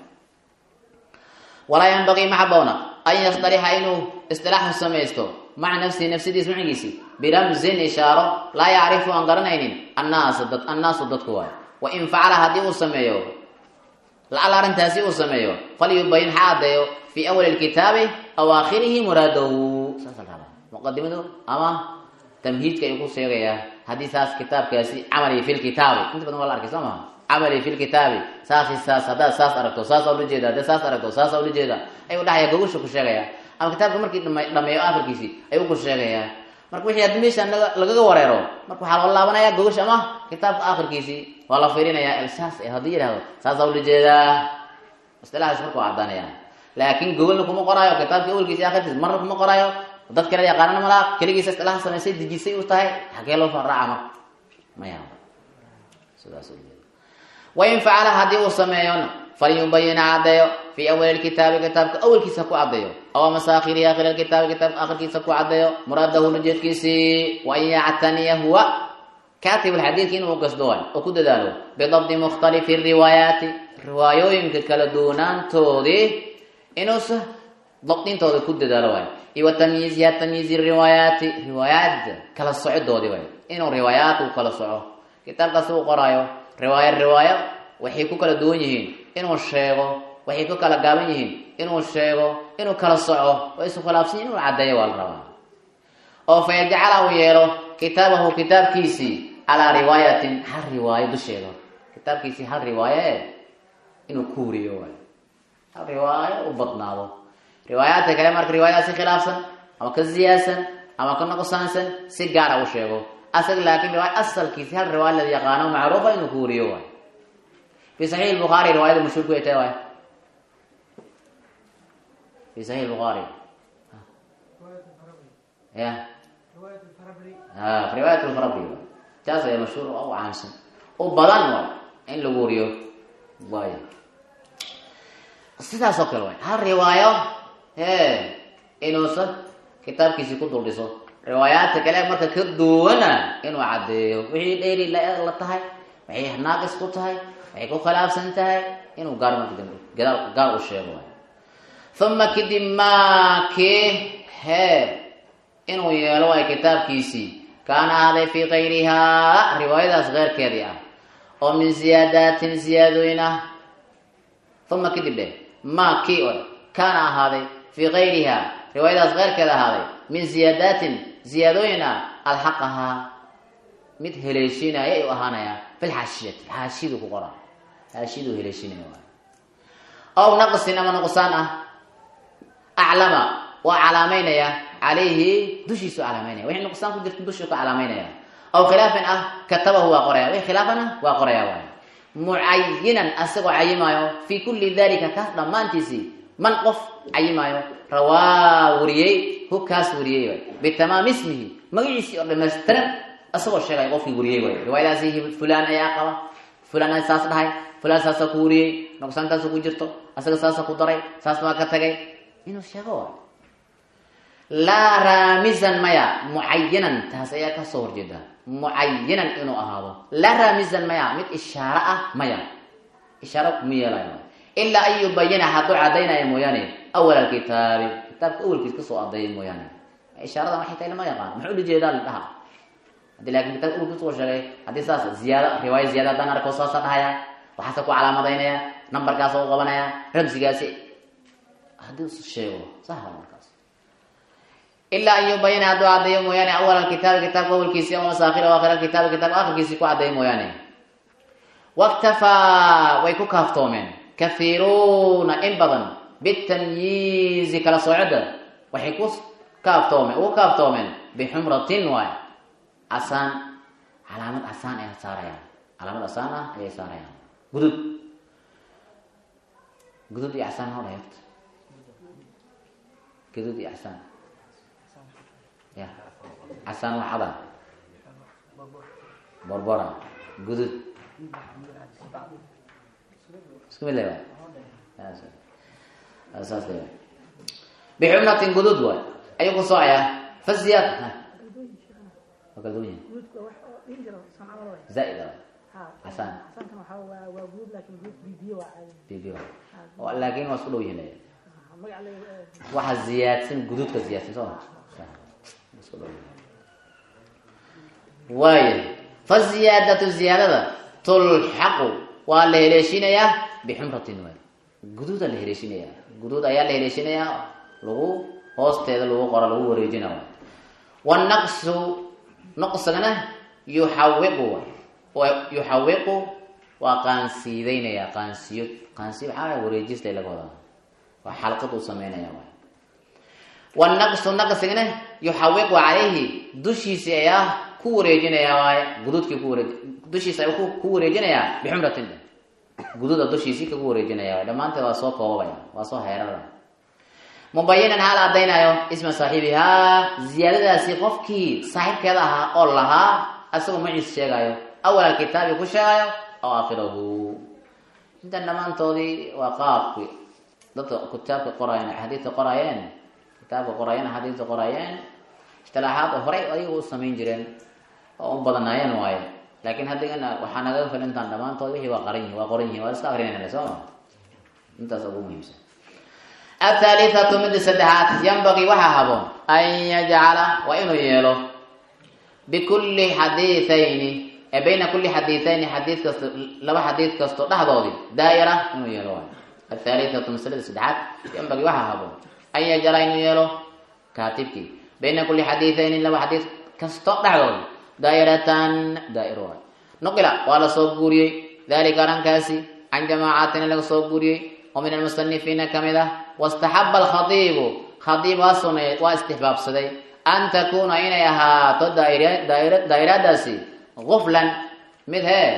walaa yanbagii ma haboona an yasdarixa inuu istilaaxu samaysto maca nafsihi nafsidiis macigiisi biramzin ishaaro laa yacrifu aan garanaynin annaas dad annaasu dadku waayo wain facala haddii uu sameeyo lacal arrintaasi uu sameeyo falyubayin ha caddeeyo fii awali lkitaabi aw aakhirihi muraadahu saasa la rabaa muqadimadu ama tamhiidka ayuu ku sheegayaa haddii saas kitaabkaasi camali fi lkitaabi inta badan waa la arkay soo maha camali fi lkitaabi saasi saas haddaad saas aragto saasa ula jeeda haddaad saas aragto saasa ula jeeda ayuu dhahaya gogosha ku sheegaya ama kitaabka markii dhameeyo akhirkiisi ayuu ku sheegayaa marka wixii haddii meesha lagaga wareero marka waxaa loo laabanaya gogosh ama kitaabka akhirkiisii waa la fiirinayaa saas haddii yidhahdo saasa ula jeedaa istilahaas marka waa caddaanaya laakin gogolna kuma qoraayo kitaabka awelkiisi akhirkiisi marna kuma qoraayo dad kale yaqaanana malaa keligiisa istilaha samaysay dejisay u tahay xagee loo raaca marka maya sidaas wain facala haddii uu sameeyona falyubayina caddeeyo fii awali lkitaabi kitaabka awelkiisa ku caddeeyo aw amase akhirihi akhir kitaabi kitaabka akhirkiisa ku caddeeyo muraadahu ujeedkiisii wa an yactaniya huwa kaatib lxadiidka inuu gasdo waay oo ku dadaalo bidabdi mukhtalifi riwaayaati riwaayooyinka kala duwanaantoodii inuusa dabdintooda ku dadaalo waay iyo wa tamyiiziha tamyiizi riwaayaati riwaayaadda kala socidoodii waay inuu riwaayaat uu kala soco kitaabkaas uu qoraayo riwaayo riwaayo waxay ku kala duwan yihiin inuu sheego waxay ku kala gaaban yihiin inuu sheego inuu kala soco oo isu khilaafsan inuu caddeeyo waa la rabaa oo fa yajcala uu yeelo kitaabahu kitaabkiisii calaa riwaayatin hal riwaayo dusheeda kitaabkiisii hal riwaayo e inuu ku wuriyo waay hal riwaayo u badnaado riwaayaadka kale marka riwaayadaas si khilaafsan ama ka ziyaadsan ama ka nuqsaansan si gaara u sheego asaga laakin riwaaya asalkiisi hal riwaaya la yaqaano macruufa inuu ku wuriyo waay fi saxiix bukhaari riwaayada mashhuurku ay tahay waay fi saxiix bukhaari ya a riwaayat lfarabri taas ayaa mashhuur u caansan u badan waay in lagu wariyo waay sidaas oo kale waay hal riwaayo he inuusan kitaabkiisii ku duldhiso riwaayaadka kale marka ka duwana inuu caddeeyo wixii dheeri la tahay waxay naaqis ku tahay waxay ku khilaafsan tahay inuu gaar marka dambe gadaal gaar u sheego waay uma kadib maakii hee inuu yeelo waay kitaabkiisii kaana ahaaday fii kayrihaa riwaayadaas keyrkeedii ah oo min ziyaadaatin ziyaadooyin ah uma kadib dheh maa kii o kaana ahaaday fii kayrihaa riwaayadaas keyrkeeda ahaaday min ziyaadaatin ziyaadooyin ah alxaqahaa mid heleeshinaya ayuu ahaanayaa fi lxaashiyati xaashiyadu ku qora xaashiyadu heleeshinaya waay aw naqsin ama nuqsaan ah aclama waa calaamaynaya calayhi dushiisu calaamaynaya wixii nuqsaan ku jirta dushuu ka calaamaynaya aw khilaafin ah katabahu waa qoraya wixii khilaafan ah waa qoraya waay mucayinan asagoo cayimaayo fii kulli dalika kaas dhammaantiisii man qof cayimaayo rawaa wariyey hu kaas wariyey waay bitamaami ismihi magaciisii oo dhamaystiran isagoo sheegay qofkii wariyey waay riwaayadaasi fulaan ayaa qaba fulaan saas dhahay fulaan saasa ku wariyey nuqsaantaasa ku jirto asaga saasa ku daray saas baa ka tagay inuu sheego waay laa raamisan maya mucayanan taas ayaa kasoo horjeeda mucayanan inuu ahaado laa raamisan maya mid ishaaro ah maya ishaaro kuma yeelayo ilaa an yubayina hadduu cadaynaya mooyaane awal alkitaabi kitaabka awalkiis kasoo adeeya mooyaane ishaaradan waxay tahay lama yaqaan muxuu ula jeedaa la dhaha hadii laakin kitaabka awalkiis soo sheegay haddii saas ziyaada riwaaya ziyaada haddaan arko saasa dhahaya waxaase ku calaamadaynaya nambarkaasa u qabanaya ramsigaasi haddii us sheego sahla markaas ilaa an yubayina hadduu cadeeyo mooyaane awal alkitaabi kitaabka awalkiisi ama masaakhira aakhir alkitaabi kitaabka akhirkiisi ku cadeeyo mooyaane waktafaa way ku kaaftoomeen kahiiruuna in badan bitamyiizi kala soocida waxay ku kaaftoomeen ugu kaaftoomeen bixumratin waay casaan calaamad casaan ay saarayaan calaamad casaan ah ayay saarayaan gudud gudud iyo casaan noo dhahay horta gudud iyo casaan ya casaan wax cada borbora gudud isku mid le saas le bixumratin gudud waay ayuu ku soocaya faziyaad waa kala duwan yahay zaaid a casaan bibiyo laakin waa isku dhow yihin waxa ziyaadsan guduudka ziyaadsan soo isku dhow waaya faziyaadatu ziyaadada tulxaqu waa la heleeshinayaa bixumratin waay guduuda la heleeshinayaa guduud ayaa la heleeshinayaa lagu hoosteeda lagu qoro lagu wareejina wanaqsu naqsigana yuxawiqu yuxawiqu waa qaansiideynaya qaansiyo qaansiyo waxaa wareejista laga wadaa waa xalqad uu sameynaya waay wanaqsu naqsigana yuxawiqu calayhi dushiisi ayaa ku wareejinaya waay guduudkii ku wareej dushiisa ay ku wareejinayaa bixumratin guduuda dushiisii kagu wareejinaya dhammaanteed waa soo koobabaya waa soo heerara mubayinan haal cadaynayo isma saaxiibihaa ziyaadadaasi qofkii saaxiibkeeda ahaa oo lahaa isagoo maciis sheegayo awal alkitaabi ku sheegayo aw aakhirahu intan dhammaantoodii waa qaabki dadka kitaabka qoraayeen axaadiidka qoraayeen kitaabka qoraayeen axaadiidka qoraayeen istilaaxaad oo horay ayaga u samayn jireen oo u badanaayeen waaye laakiin haddigana waxaa nagaga fil intaan dhammaantood wixii waa qaran yihin waa qoran yihin waa iska akrinayna sooma intaas ugu muhiimsan athaalithatu midda saddexaad yanbagii waxaa haboon an yajcala waa inuu yeelo bikulli xadiithayni ee bayna kulli xadiithayni xadiid kasto laba xadiid kasto dhexdoodii daa'ira inuu yeelo waay athaalithatu masalada saddexaad yanbagii waxaa haboon an yajcala inuu yeelo kaatibkii bayna kulli xadiithayni laba xadiid kasto dhexdoodii daa'iratan daa'ir waay nuqila waa la soo guuriyey dalika arrinkaasi can jamaacatin laga soo guuriyey oo min almusanifiina kamid ah wastaxaba alkhadiibu khadiib waa suneey waa istixbaabsaday an takuuna inay ahaato daa'iradaasi guflan mid hee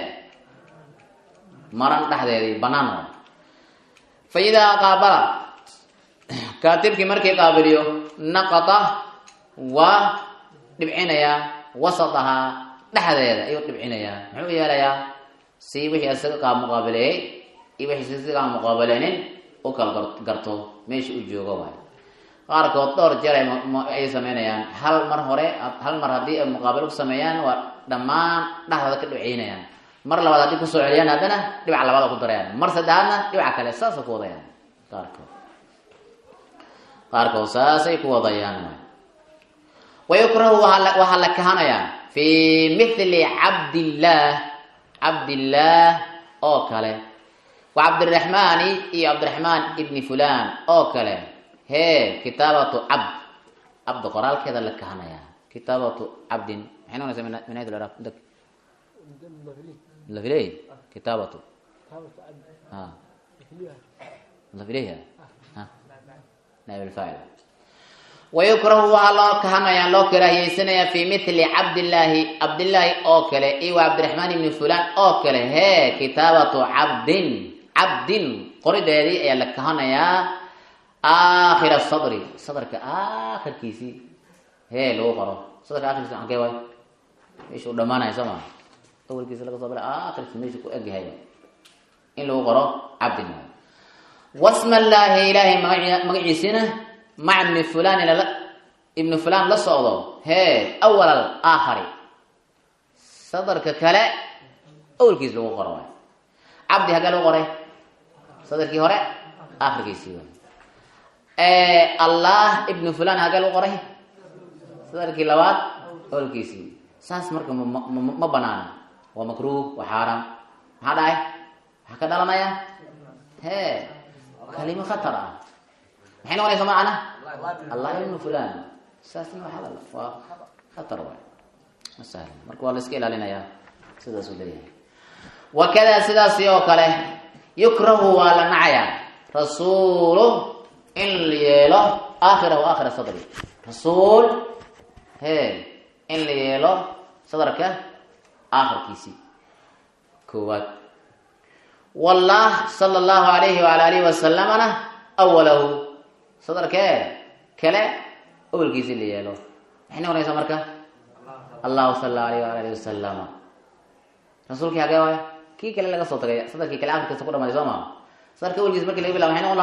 maran dhexdeedii banaan waay fa idaa qaabala kaatibkii markii qaabiliyo naqata waa dhibcinayaa wasadahaa dhexdeeda ayuu dhibcinayaa muxuu yeelayaa si wixii isaga qaab muqaabileeyey iyo wixii si qaab muqaabileynin u kala garto meesha u joogo waay qaarkood dhowr jeer ay sameynayaan hal mar hore hal mar haddii ay muqaabil ku sameeyaan waa dhammaan dhexdooda ka dhibciynayaan mar labaad haddii kusoo celiyaan haddana dhibac labaada ku darayaan mar saddexaadna dhibaca kale saasa ku wadayaan qaarkood qaarkood saasay ku wadayaan wayukrahu waxaa la kahanayaa fi mithli cabdillaah cabdillaah oo kale wa cabdiraxmaani iyo cabdiraxmaan ibni fulan oo kale hee kitaabatu cabd cabd qoraalkeeda la kahanayaa kitaabatu cabdin maxay noqonaysaa min ayat al-arab dak lafiley kitaabatu ha lafileyha ha naib alfaacil wayukrahu waxaa loo kahanayaa loo karaahiyeysanayaa fi mithli cabdillaahi cabdillaahi oo kale iyo wa cabdiraxmaan ibni fulan oo kale hee kitaabatu cabdin cabdin qorideedii ayaa la kahanayaa aakhira sadri sadarka aakhirkiisii hee lagu qoro sadarka aakhirkiisi ankee waay meeshuu dhamaanaya soo maa awalkiisa laga soo bila aakhirkiisa meeshu ku egyahay in lagu qoro cabdin waay wasma llaahi ilaahay maga magaciisina maca ibni fulan lala ibnu fulan la socdo hee awal al aakhari sadarka kale awalkiis lagu qoro waay cabdi hagee lagu qoray sadarkii hore aakhirkiisii waay allah ibnu fulan hagee lagu qoray sadarkii labaad awalkiisii saas marka ma banaana waa makruh waa xaaraam maxaa dhacay waxaa ka dhalanaya hee kalimo khatar ah maxay noqonaysa macana allah ibnu fulan saasna waa halal waa khatar waay ma sahlan marka waa la iska ilaalinayaa sidaasuu leeyahay wakada sidaasi oo kale yukrahu waa la nacayaa rasuulu in la yeelo aakhirahu aakhira sadri rasuul he in la yeelo sadarka aakhirkiisii koowaad wallah sala allahu alayhi waala alihi wasalamana awalahu sadarkee kale awalkiisii la yeelo maxay noqonaysaa marka allahu sala alayh waala alihi wasalama rasuulkii hagee waay kii kale laga soo tagay sadarkii kale aakhirkiisa ku dhamaaday soo maa sadarka awalkiisa marki laga bilaba maxay noqon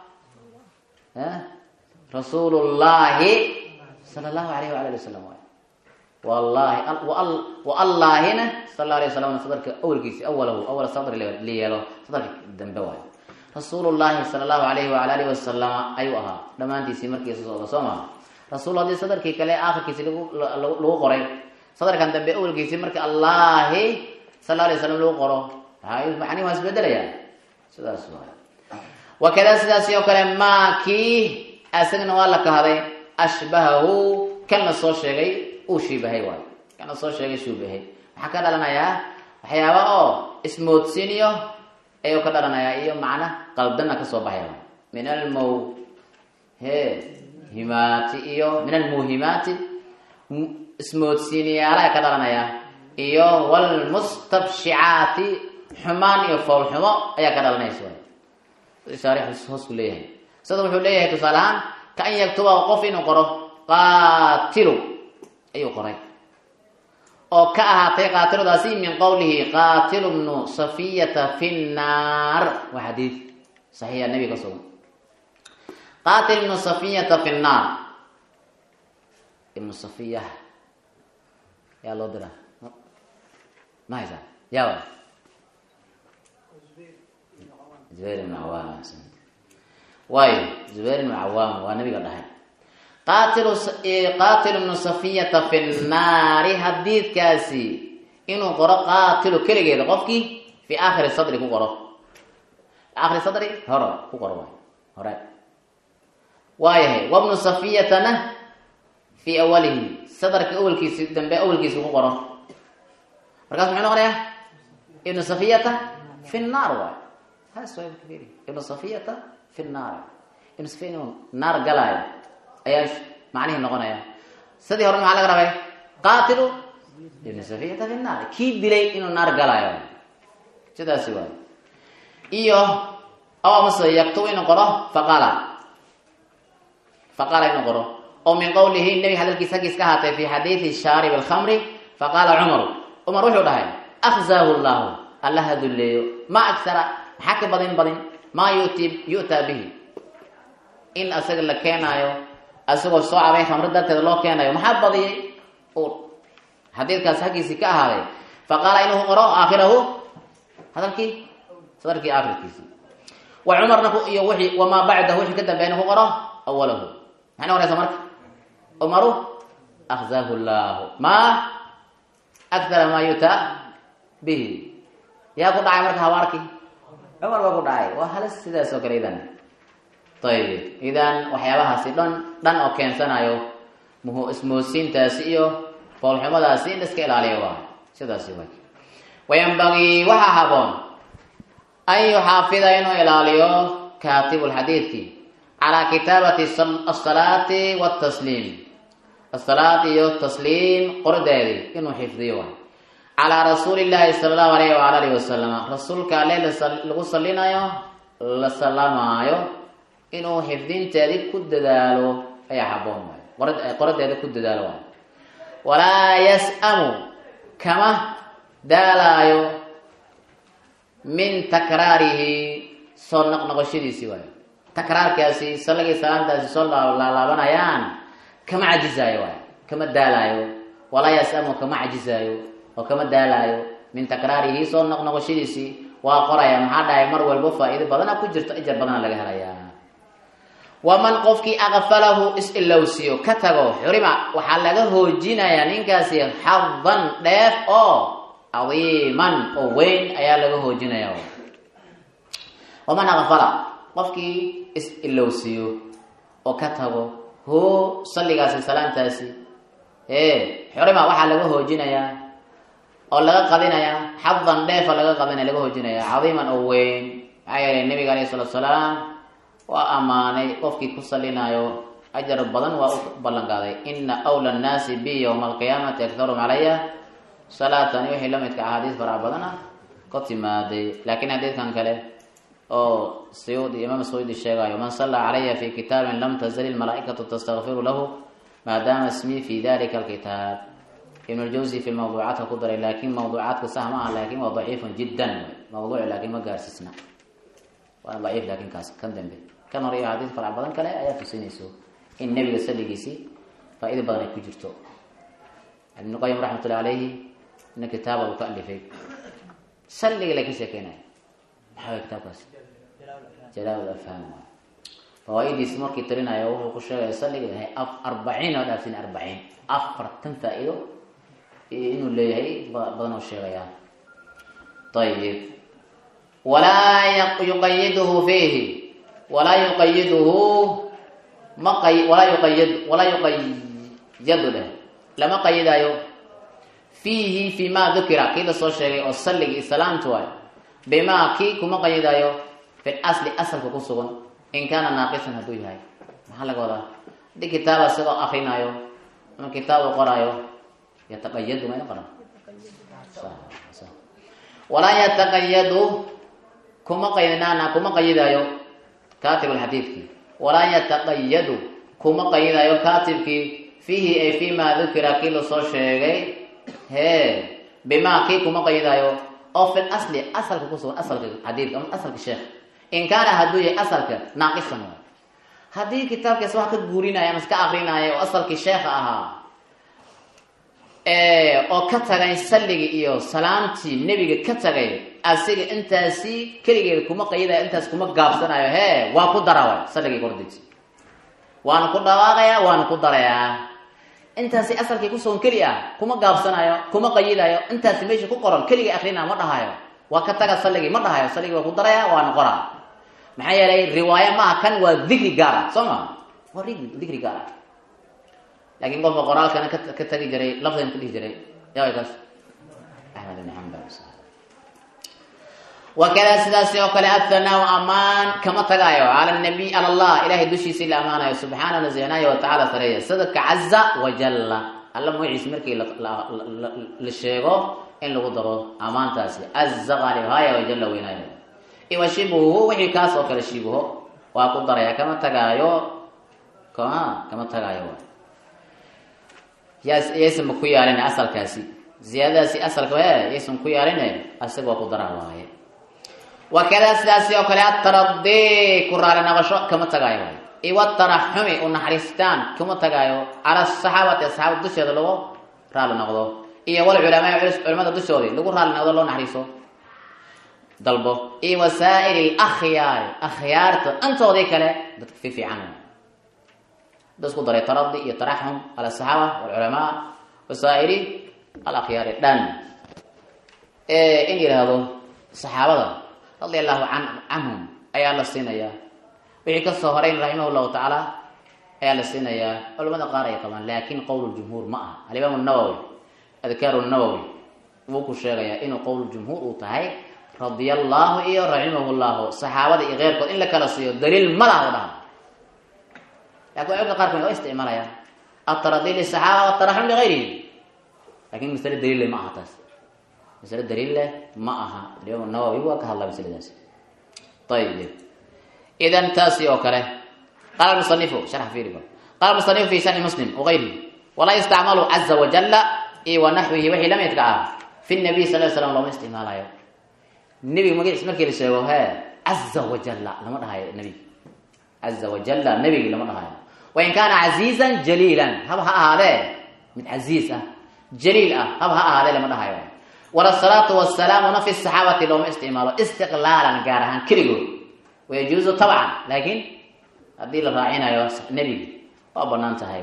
lahaa rasuulu llahi sala allahu alayh waala ali wasalam waay wallahi waallahina sal la alay waslam sadarka awalkiisi awalahu awal sadri la yeelo sadarka dambe waay rasuulu llahi sala allahu alayhi waala alihi wasalama ayuu ahaa dhammaantiisii markiisa socda soo maa rasuul haddii sadarkii kale aakhirkiisi lagu qoray sadarkan dambe awalkiisii marka allahi sal la alay waslam lagu qoro macnihi waa isbedelaya sidaas waay wakada sidaasi oo kale maa kii asagana waa la kahday ashbahahu kan la soo sheegay uu shiibahay waay kan la soo sheegay shuubahay maxaa ka dhalanayaa waxyaaba oo ismoodsiiniyo ayuu ka dhalanayaa iyo macna qaldanna kasoo baxaya min almow he himaati iyo min almuhimaati ismoodsiiniyaalaha ka dhalanayaa iyo walmustabshicaati xumaan iyo foolxumo ayaa ka dhalanaysa shaarix hoos ku leeyahay sida wuxuu leeyahay tusaale ahaan ka an yaktuba qof inuu qoro qaatilu ayuu qoray oo ka ahaatay qaatiladaasi min qowlihi qaatilu bnu safiyata fi nnaar waa xadiid saxiixa nebi ka sugan qaatil ibnu safiyata fi nnaar ibnu safiya yaa loo dira ma haysaa yaa wa zubayr ibnu cawaam waayo zubayr ibnu cawaam waa nabiga dhahay qaatilu qaatilu ibnu safiyata fi nnaari hadiidkaasi inuu qoro qaatilu keligeeda qofkii fi aakhiri sadri ku qoro aakhiri sadri hore ku qoro waay hore waayahay wabnu safiyatana fi awalihi sadarka awalkiisi dambe awalkiisi ku qoro markaas muxuu noqonayaa ibnu safiyata fi nnaar waay ibnu safiyata fi nnaar ibnu safiya inuu naar galaayo ayaa macnihii noqonaya sidii hore maxaa laga rabay qaatilu ibnu safiyata fi nnaar kii dilay inuu naar galaayo sidaasi waay iyo aw amase yaktubu inuu qoro faqala faqala inuu qoro oo min qowlihi nebi hadalkiisa haggiis ka ahaatay fi xadiidi shaarib alkhamri faqaala cumaru cumar wuxuu dhahay akhzaahu llahu alla ha dulleeyo ma agsara maxaa ka badin badin maa yuti yu'taa bihi in asaga la keenaayo asagoo soo cabay khamri darteeda loo keenayo maxaa badiyay ur xadiidkaas haggiisii ka ahaaday faqaala inuu qoro aakhirahu hadalkii sadarkii aakhirkiisii wa cumarna iyo wixii wamaa bacdahu wixii ka dambeeyna ku qoro awalahu maxay noqonaysaa marka cumaru akhzaahu llahu maa akthara maa yutaa bihi yaa ku dhacay marka habaarkii cumar baa ku dhacay waa halis sidaas oo kale idan ayib idan waxyaabahaasi dhan dhan oo keensanayo muhu ismoodsiintaasi iyo foolxumadaasi in iska ilaaliyo waa sidaasi way wayanbagii waxaa haboon an yuxaafida inuu ilaaliyo kaatibu lxadiidki calaa kitaabati asalaati watasliim asalaad iyo tasliim qorideedii inuu xifdiyo waay calaa rasuuli llaahi sala allahu alayh waala alihi wasalam rasuulka alle lagu salinayo la salamaayo inuu xifdinteedii ku dadaalo ayaa haboon waay qorad qoradeeda ku dadaalo waay walaa yas-amu kama daalaayo min takraarihi soo noqnoqoshadiisii waayo takraarkaasi salagii salaamtaasi soo laalaabanayaan kama cajizaayo waayo kama daalaayo walaa yas-amu kama cajizaayo oo kama daalaayo min takraarihi soo noqnoqoshadiisii waa qoraya maxaa dhahay mar walbo faa-iido badana ku jirto ijar badana laga helayaa waman qofkii aqfalahu is-ilowsiyo ka tago xurima waxaa laga hoojinayaa ninkaasi xadan dheef oo cadiiman oo weyn ayaa laga hoojinaya waman aqfala qofkii is-ilowsiyo oo ka tago hoo salligaasi salaamtaasi ee xurima waxaa laga hoojinayaa oo laga qadinayaa xadan dheefa laga qadinaya laga hoojinaya cadiiman oo weyn maxaa yeelay nabiga alayhi salatu salaam waa ammaanay qofkii ku salinayo ajar badan waa u ballan qaaday ina awla annaasi bi yowma alqiyaamati aktarum calaya salaatan wixii la midka axaadiis farac badan ah ka timaaday laakiin xadiidkan kale oo sayuudi imaam sayuudi sheegayo man sallaa calaya fi kitaabin lam tazal ilmalaa'ikatu tastakfiru lahu maadaama ismii fi dalika alkitaab ibn ljawsi fi lmawduucaadka ku daray laakiin mawduucaadka sah ma aha laakin waa daciifun jiddan mawduuc laakiin ma gaarsiisna waa daciif laakiin kaas kan dambe kan hore iyo xadiis farac badan kale ayaa tusinayso in nebiga salligiisii faa-ido badan ay ku jirto ibnu qayim raxmatullahi calayhi ina kitaaba uu ka alifay salliga la ka sheekeynaya maxaa way kitaabkaas jalaa afhaam fawaa-idiisi markii tirinayo wuxuu ku sheegaya salliga yahay arbaciin oo dhaafsin arbaciin afartan faa-ido inuu leeyahay badan oo sheegayaa ayib walaa yuqayiduhu fiihi walaa yuqayiduhu ma qay walaa yuqayid walaa yuqayadu leh lama qayidaayo fiihi fi ma dukira kii lasoo sheegay oo salligii salaamtu waayo bimaa kii kuma qayidaayo fi asli asalka ku sugan in kaana naaqisan hadduu yahay maxaa laga wadaa haddii kitaaba isagoo akrinaayo ama kitaab u qoraayo yataqayadu mayna qoran walaa yataqayadu kuma qaydnaana kuma qayidaayo katib alxadiidkii walaa yataqayadu kuma qayidayo katibkii fiihi ay fi ma dukira kii lasoo sheegay hee bimaa kii kuma qayidayo oo fi asli asalka kusugan asalka xadiidka ama asalka sheekh in kaana hadduu yahay asalka naaqisan waay haddii kitaabkaas wax ka guurinaya ama iska akrinaya oo asalkii sheekha ahaa oo ka tagay salligii iyo salaamtii nebiga ka tagay asiga intaasi keligeeda kuma qayidayo intaas kuma gaabsanayo hee waa ku dara waay salligii kordiji waana ku dhawaaqayaa waana ku darayaa intaasi asalkii kusugan keli ah kuma gaabsanayo kuma qayidayo intaasi meesha ku qoran keligii akrinaa ma dhahayo waa ka taga salligii ma dhahayo salligii waa ku daraya waana qoraa maxaa yeelay riwaaya maaha kan waa dikri gaara soo ma waa dikri gaara laakiin qofka qoraalkana ka tagi jiray lafdigan ka dhihi jiray yaa kaas axmed ibn xambal wakada sidaasi oo kale athanaa amaan kama tagaayo cala nabiy cala allah ilahay dushiisii la amaanayo subxaana nazihnaayo watacaala sareeya sida kacaza wajalla alla magaciisi markii la sheego in lagu daro amaantaasi caza qaalibhaaya wajalla weynaayo iwa shibuhu wixii kaas oo kale shibuho waa ku daraya kama tagaayo kama kama tagaayo yaysanba ku yaalin asalkaasi ziyaadadaasi asalka e yaysan ku yaalin asaga waa ku daraa waaye wakada sidaasi oo kale ataradi ku raali naqasho kama tagaayo waay iwa taraxumi u naxariistaan kama tagaayo cala saxaabati asxaabada dusheeda lagu raali noqdo iyo wal culamaa culamada dushoodii lagu raali noqdo loo naxariiso dalbo iyo wasaa'il akhyaari akhyaarta intoodii kale dadka fi fiican da isku daray taradi iyo taraxum ala saxaaba walculamaa wasaa'ili alakhyaari dhan in yidhaahdo saxaabada radia allahu an canhum ayaa la siinayaa wixii kasoo horeyn raximah llahu tacaala ayaa la siinayaa culamada qaar ay qabaan laakin qowl jumhuur ma aha alimaam nawowi adkaaru nawowi wuu ku sheegayaa inuu qowl jumhuur uu tahay radia allahu iyo raximah llahu saxaabada iyo keyrkood in la kala siiyo daliil ma laha u dhaha lakin culimada qaarkood waa isticmaalayaan ataradi lisaxaaba wataraxum ligayrihi lakin masale daliil leh ma aha taas masale daliil leh ma aha alimaam nawowi waa ka hadlaa masaladaas ayib idan taasi oo kale qala musanifu sharx fiiri qala musanifu fi shani muslim wagayrihi walaa yustacmalu caza wajala iyo wanaxwihi wixii la midka ah fi nabiy sal slam looma isticmaalayo nebiga magaciis markii la sheego he caza wajala lama dhahayo nebig caza wajala nebigi lama dhahayo wain kaana casiizan jaliilan haba ha ahaadee mid casiiz ah jaliil ah haba ha ahaadee lama dhahayo walasalaatu wasalaamuna fi saxaabati looma isticmaalo istiqlaalan gaar ahaan keligood wayajuuzu tabcan laakiin haddii la raacinayo nebigi waa banaan tahay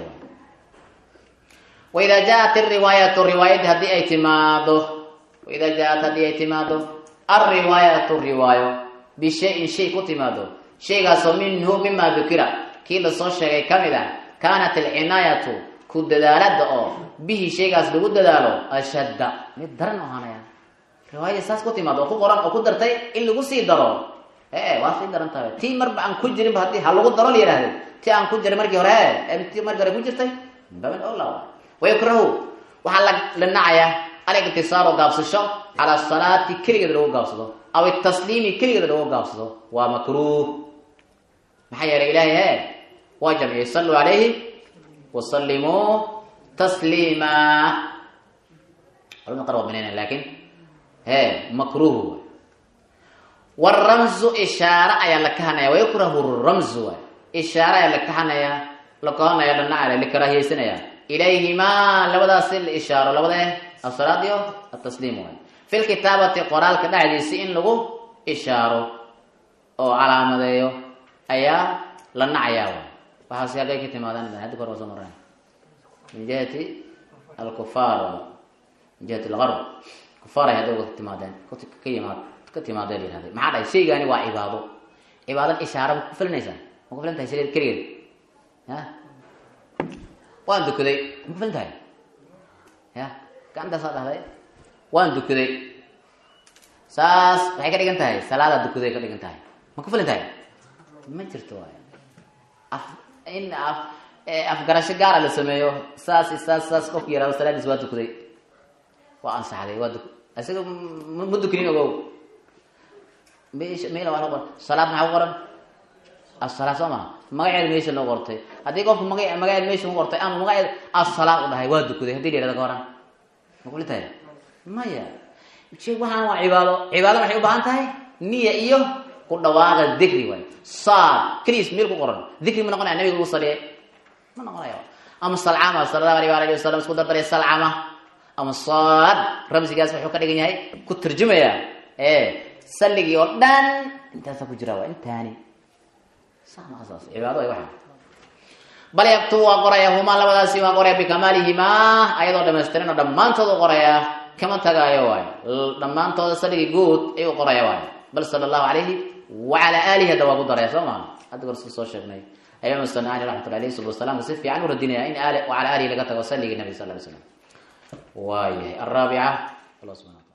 waida jaat riwaayatu riwaayadii haddii ay timaado waida jaat haddii ay timaado alriwaayatu riwaayo bishayin shay ku timaado shaygaasoo minhu mima dukira kii lasoo sheegay ka mid ah kaanat alcinaayatu ku dadaalada oo bihi shaygaas lagu dadaalo ashadda mid daran ahaanaya riwaayadii saas ku timaado oo ku qoran oo ku dartay in lagu sii daro ee waa sii daran tahay tii marba aan ku jirinba haddii ha lagu daro la yidhahdo ti aan ku jiray markii hore e ti markii hore ku jirtay baban ola wayukrahu waxaa la la nacayaa aligtisaaru gaabsasho cala salaati keligeed lagu gaabsado aw itasliimi keligeed lagu gaabsado waa makruuh maxaa yeelay ilaahay he waa jamciyey saluu calayhi wasalimuu tasliima culamada qaar waa banaynaya laakin he makruuh wramzu ishaare ayaa la kahanaya wayukrahu ramzu waay ishaare ayaa la kahanaya la kahanaya la nacaya la karaahiyeysanaya ilayhimaa labadaasi la ishaaro labada asalaad iyo atasliim waay fi lkitaabati qoraalka dhexdiisi in lagu ishaaro oo calaamadeeyo ayaa la nacayaa waay waxaasi halkay ka timaadaan haddi kor waa soo mareen min jihati alkufaar min jihati algarb kufaar ay hadda ka timaadeen ka yimaad ka timaadee la yihahday maxaa dhahay shaygani waa cibaado cibaadan ishaara ma ku filanaysaa ma ku filan tahay sideed keligeed ya waan dukaday ma ku filan tahay ya gacantaasaa dhahday waan dukaday saas waxay ka dhigan tahay salaada dukaday ka dhigan tahay ma ku filan tahay ma jirto waay af in af afgarasho gaara la sameeyo saas saas saas qofku yaraado salaadiis waa dukaday waa ansaxday waa duk isaga ma dukanin ogow meel waa qoran salaad maxaa ku qoran asala soo maha magaceeda meesha loo qortay haddii qofku maga magaceeda meesha ku qortay ama magaceeda asalaad u dhahay waa dukaday hadii la yihahdo ka horan ma kuli tahay maya waxaan waa cibaado cibaado waxay u baahan tahay niya iyo ku dhawaaqa dikri waay saad keliis meel ku qoran dikri ma noqonaya nabiga ugu saliyay ma noqonayo ama salcama sala allahu alayh waalihi wasalam isku dardaray salcama ama saad ramsigaas wuxuu ka dhigan yahay ku tarjumaya e saligii oo dhan intaasa ku jira waa intaani saas cibaado ay waxa bal yaktu waa qoraya humaa labadaasi waa qoraya bikamaalihimaa ayadoo dhamaystiran oo dhammaantood u qoraya kama tagaayo waayo dhammaantooda saligii guud ayuu qoraya waayo bal sala allahu calayhi wacala aalihi hadda waa ku daraya soo maha hadda gor soo sheegnay imaam sanani raxmatullah alayhi salatu wasalaam si fiican u radinaya in aali wacala aalihi laga tago saligii nabi sal ly slam waayahay alraabica allah subxana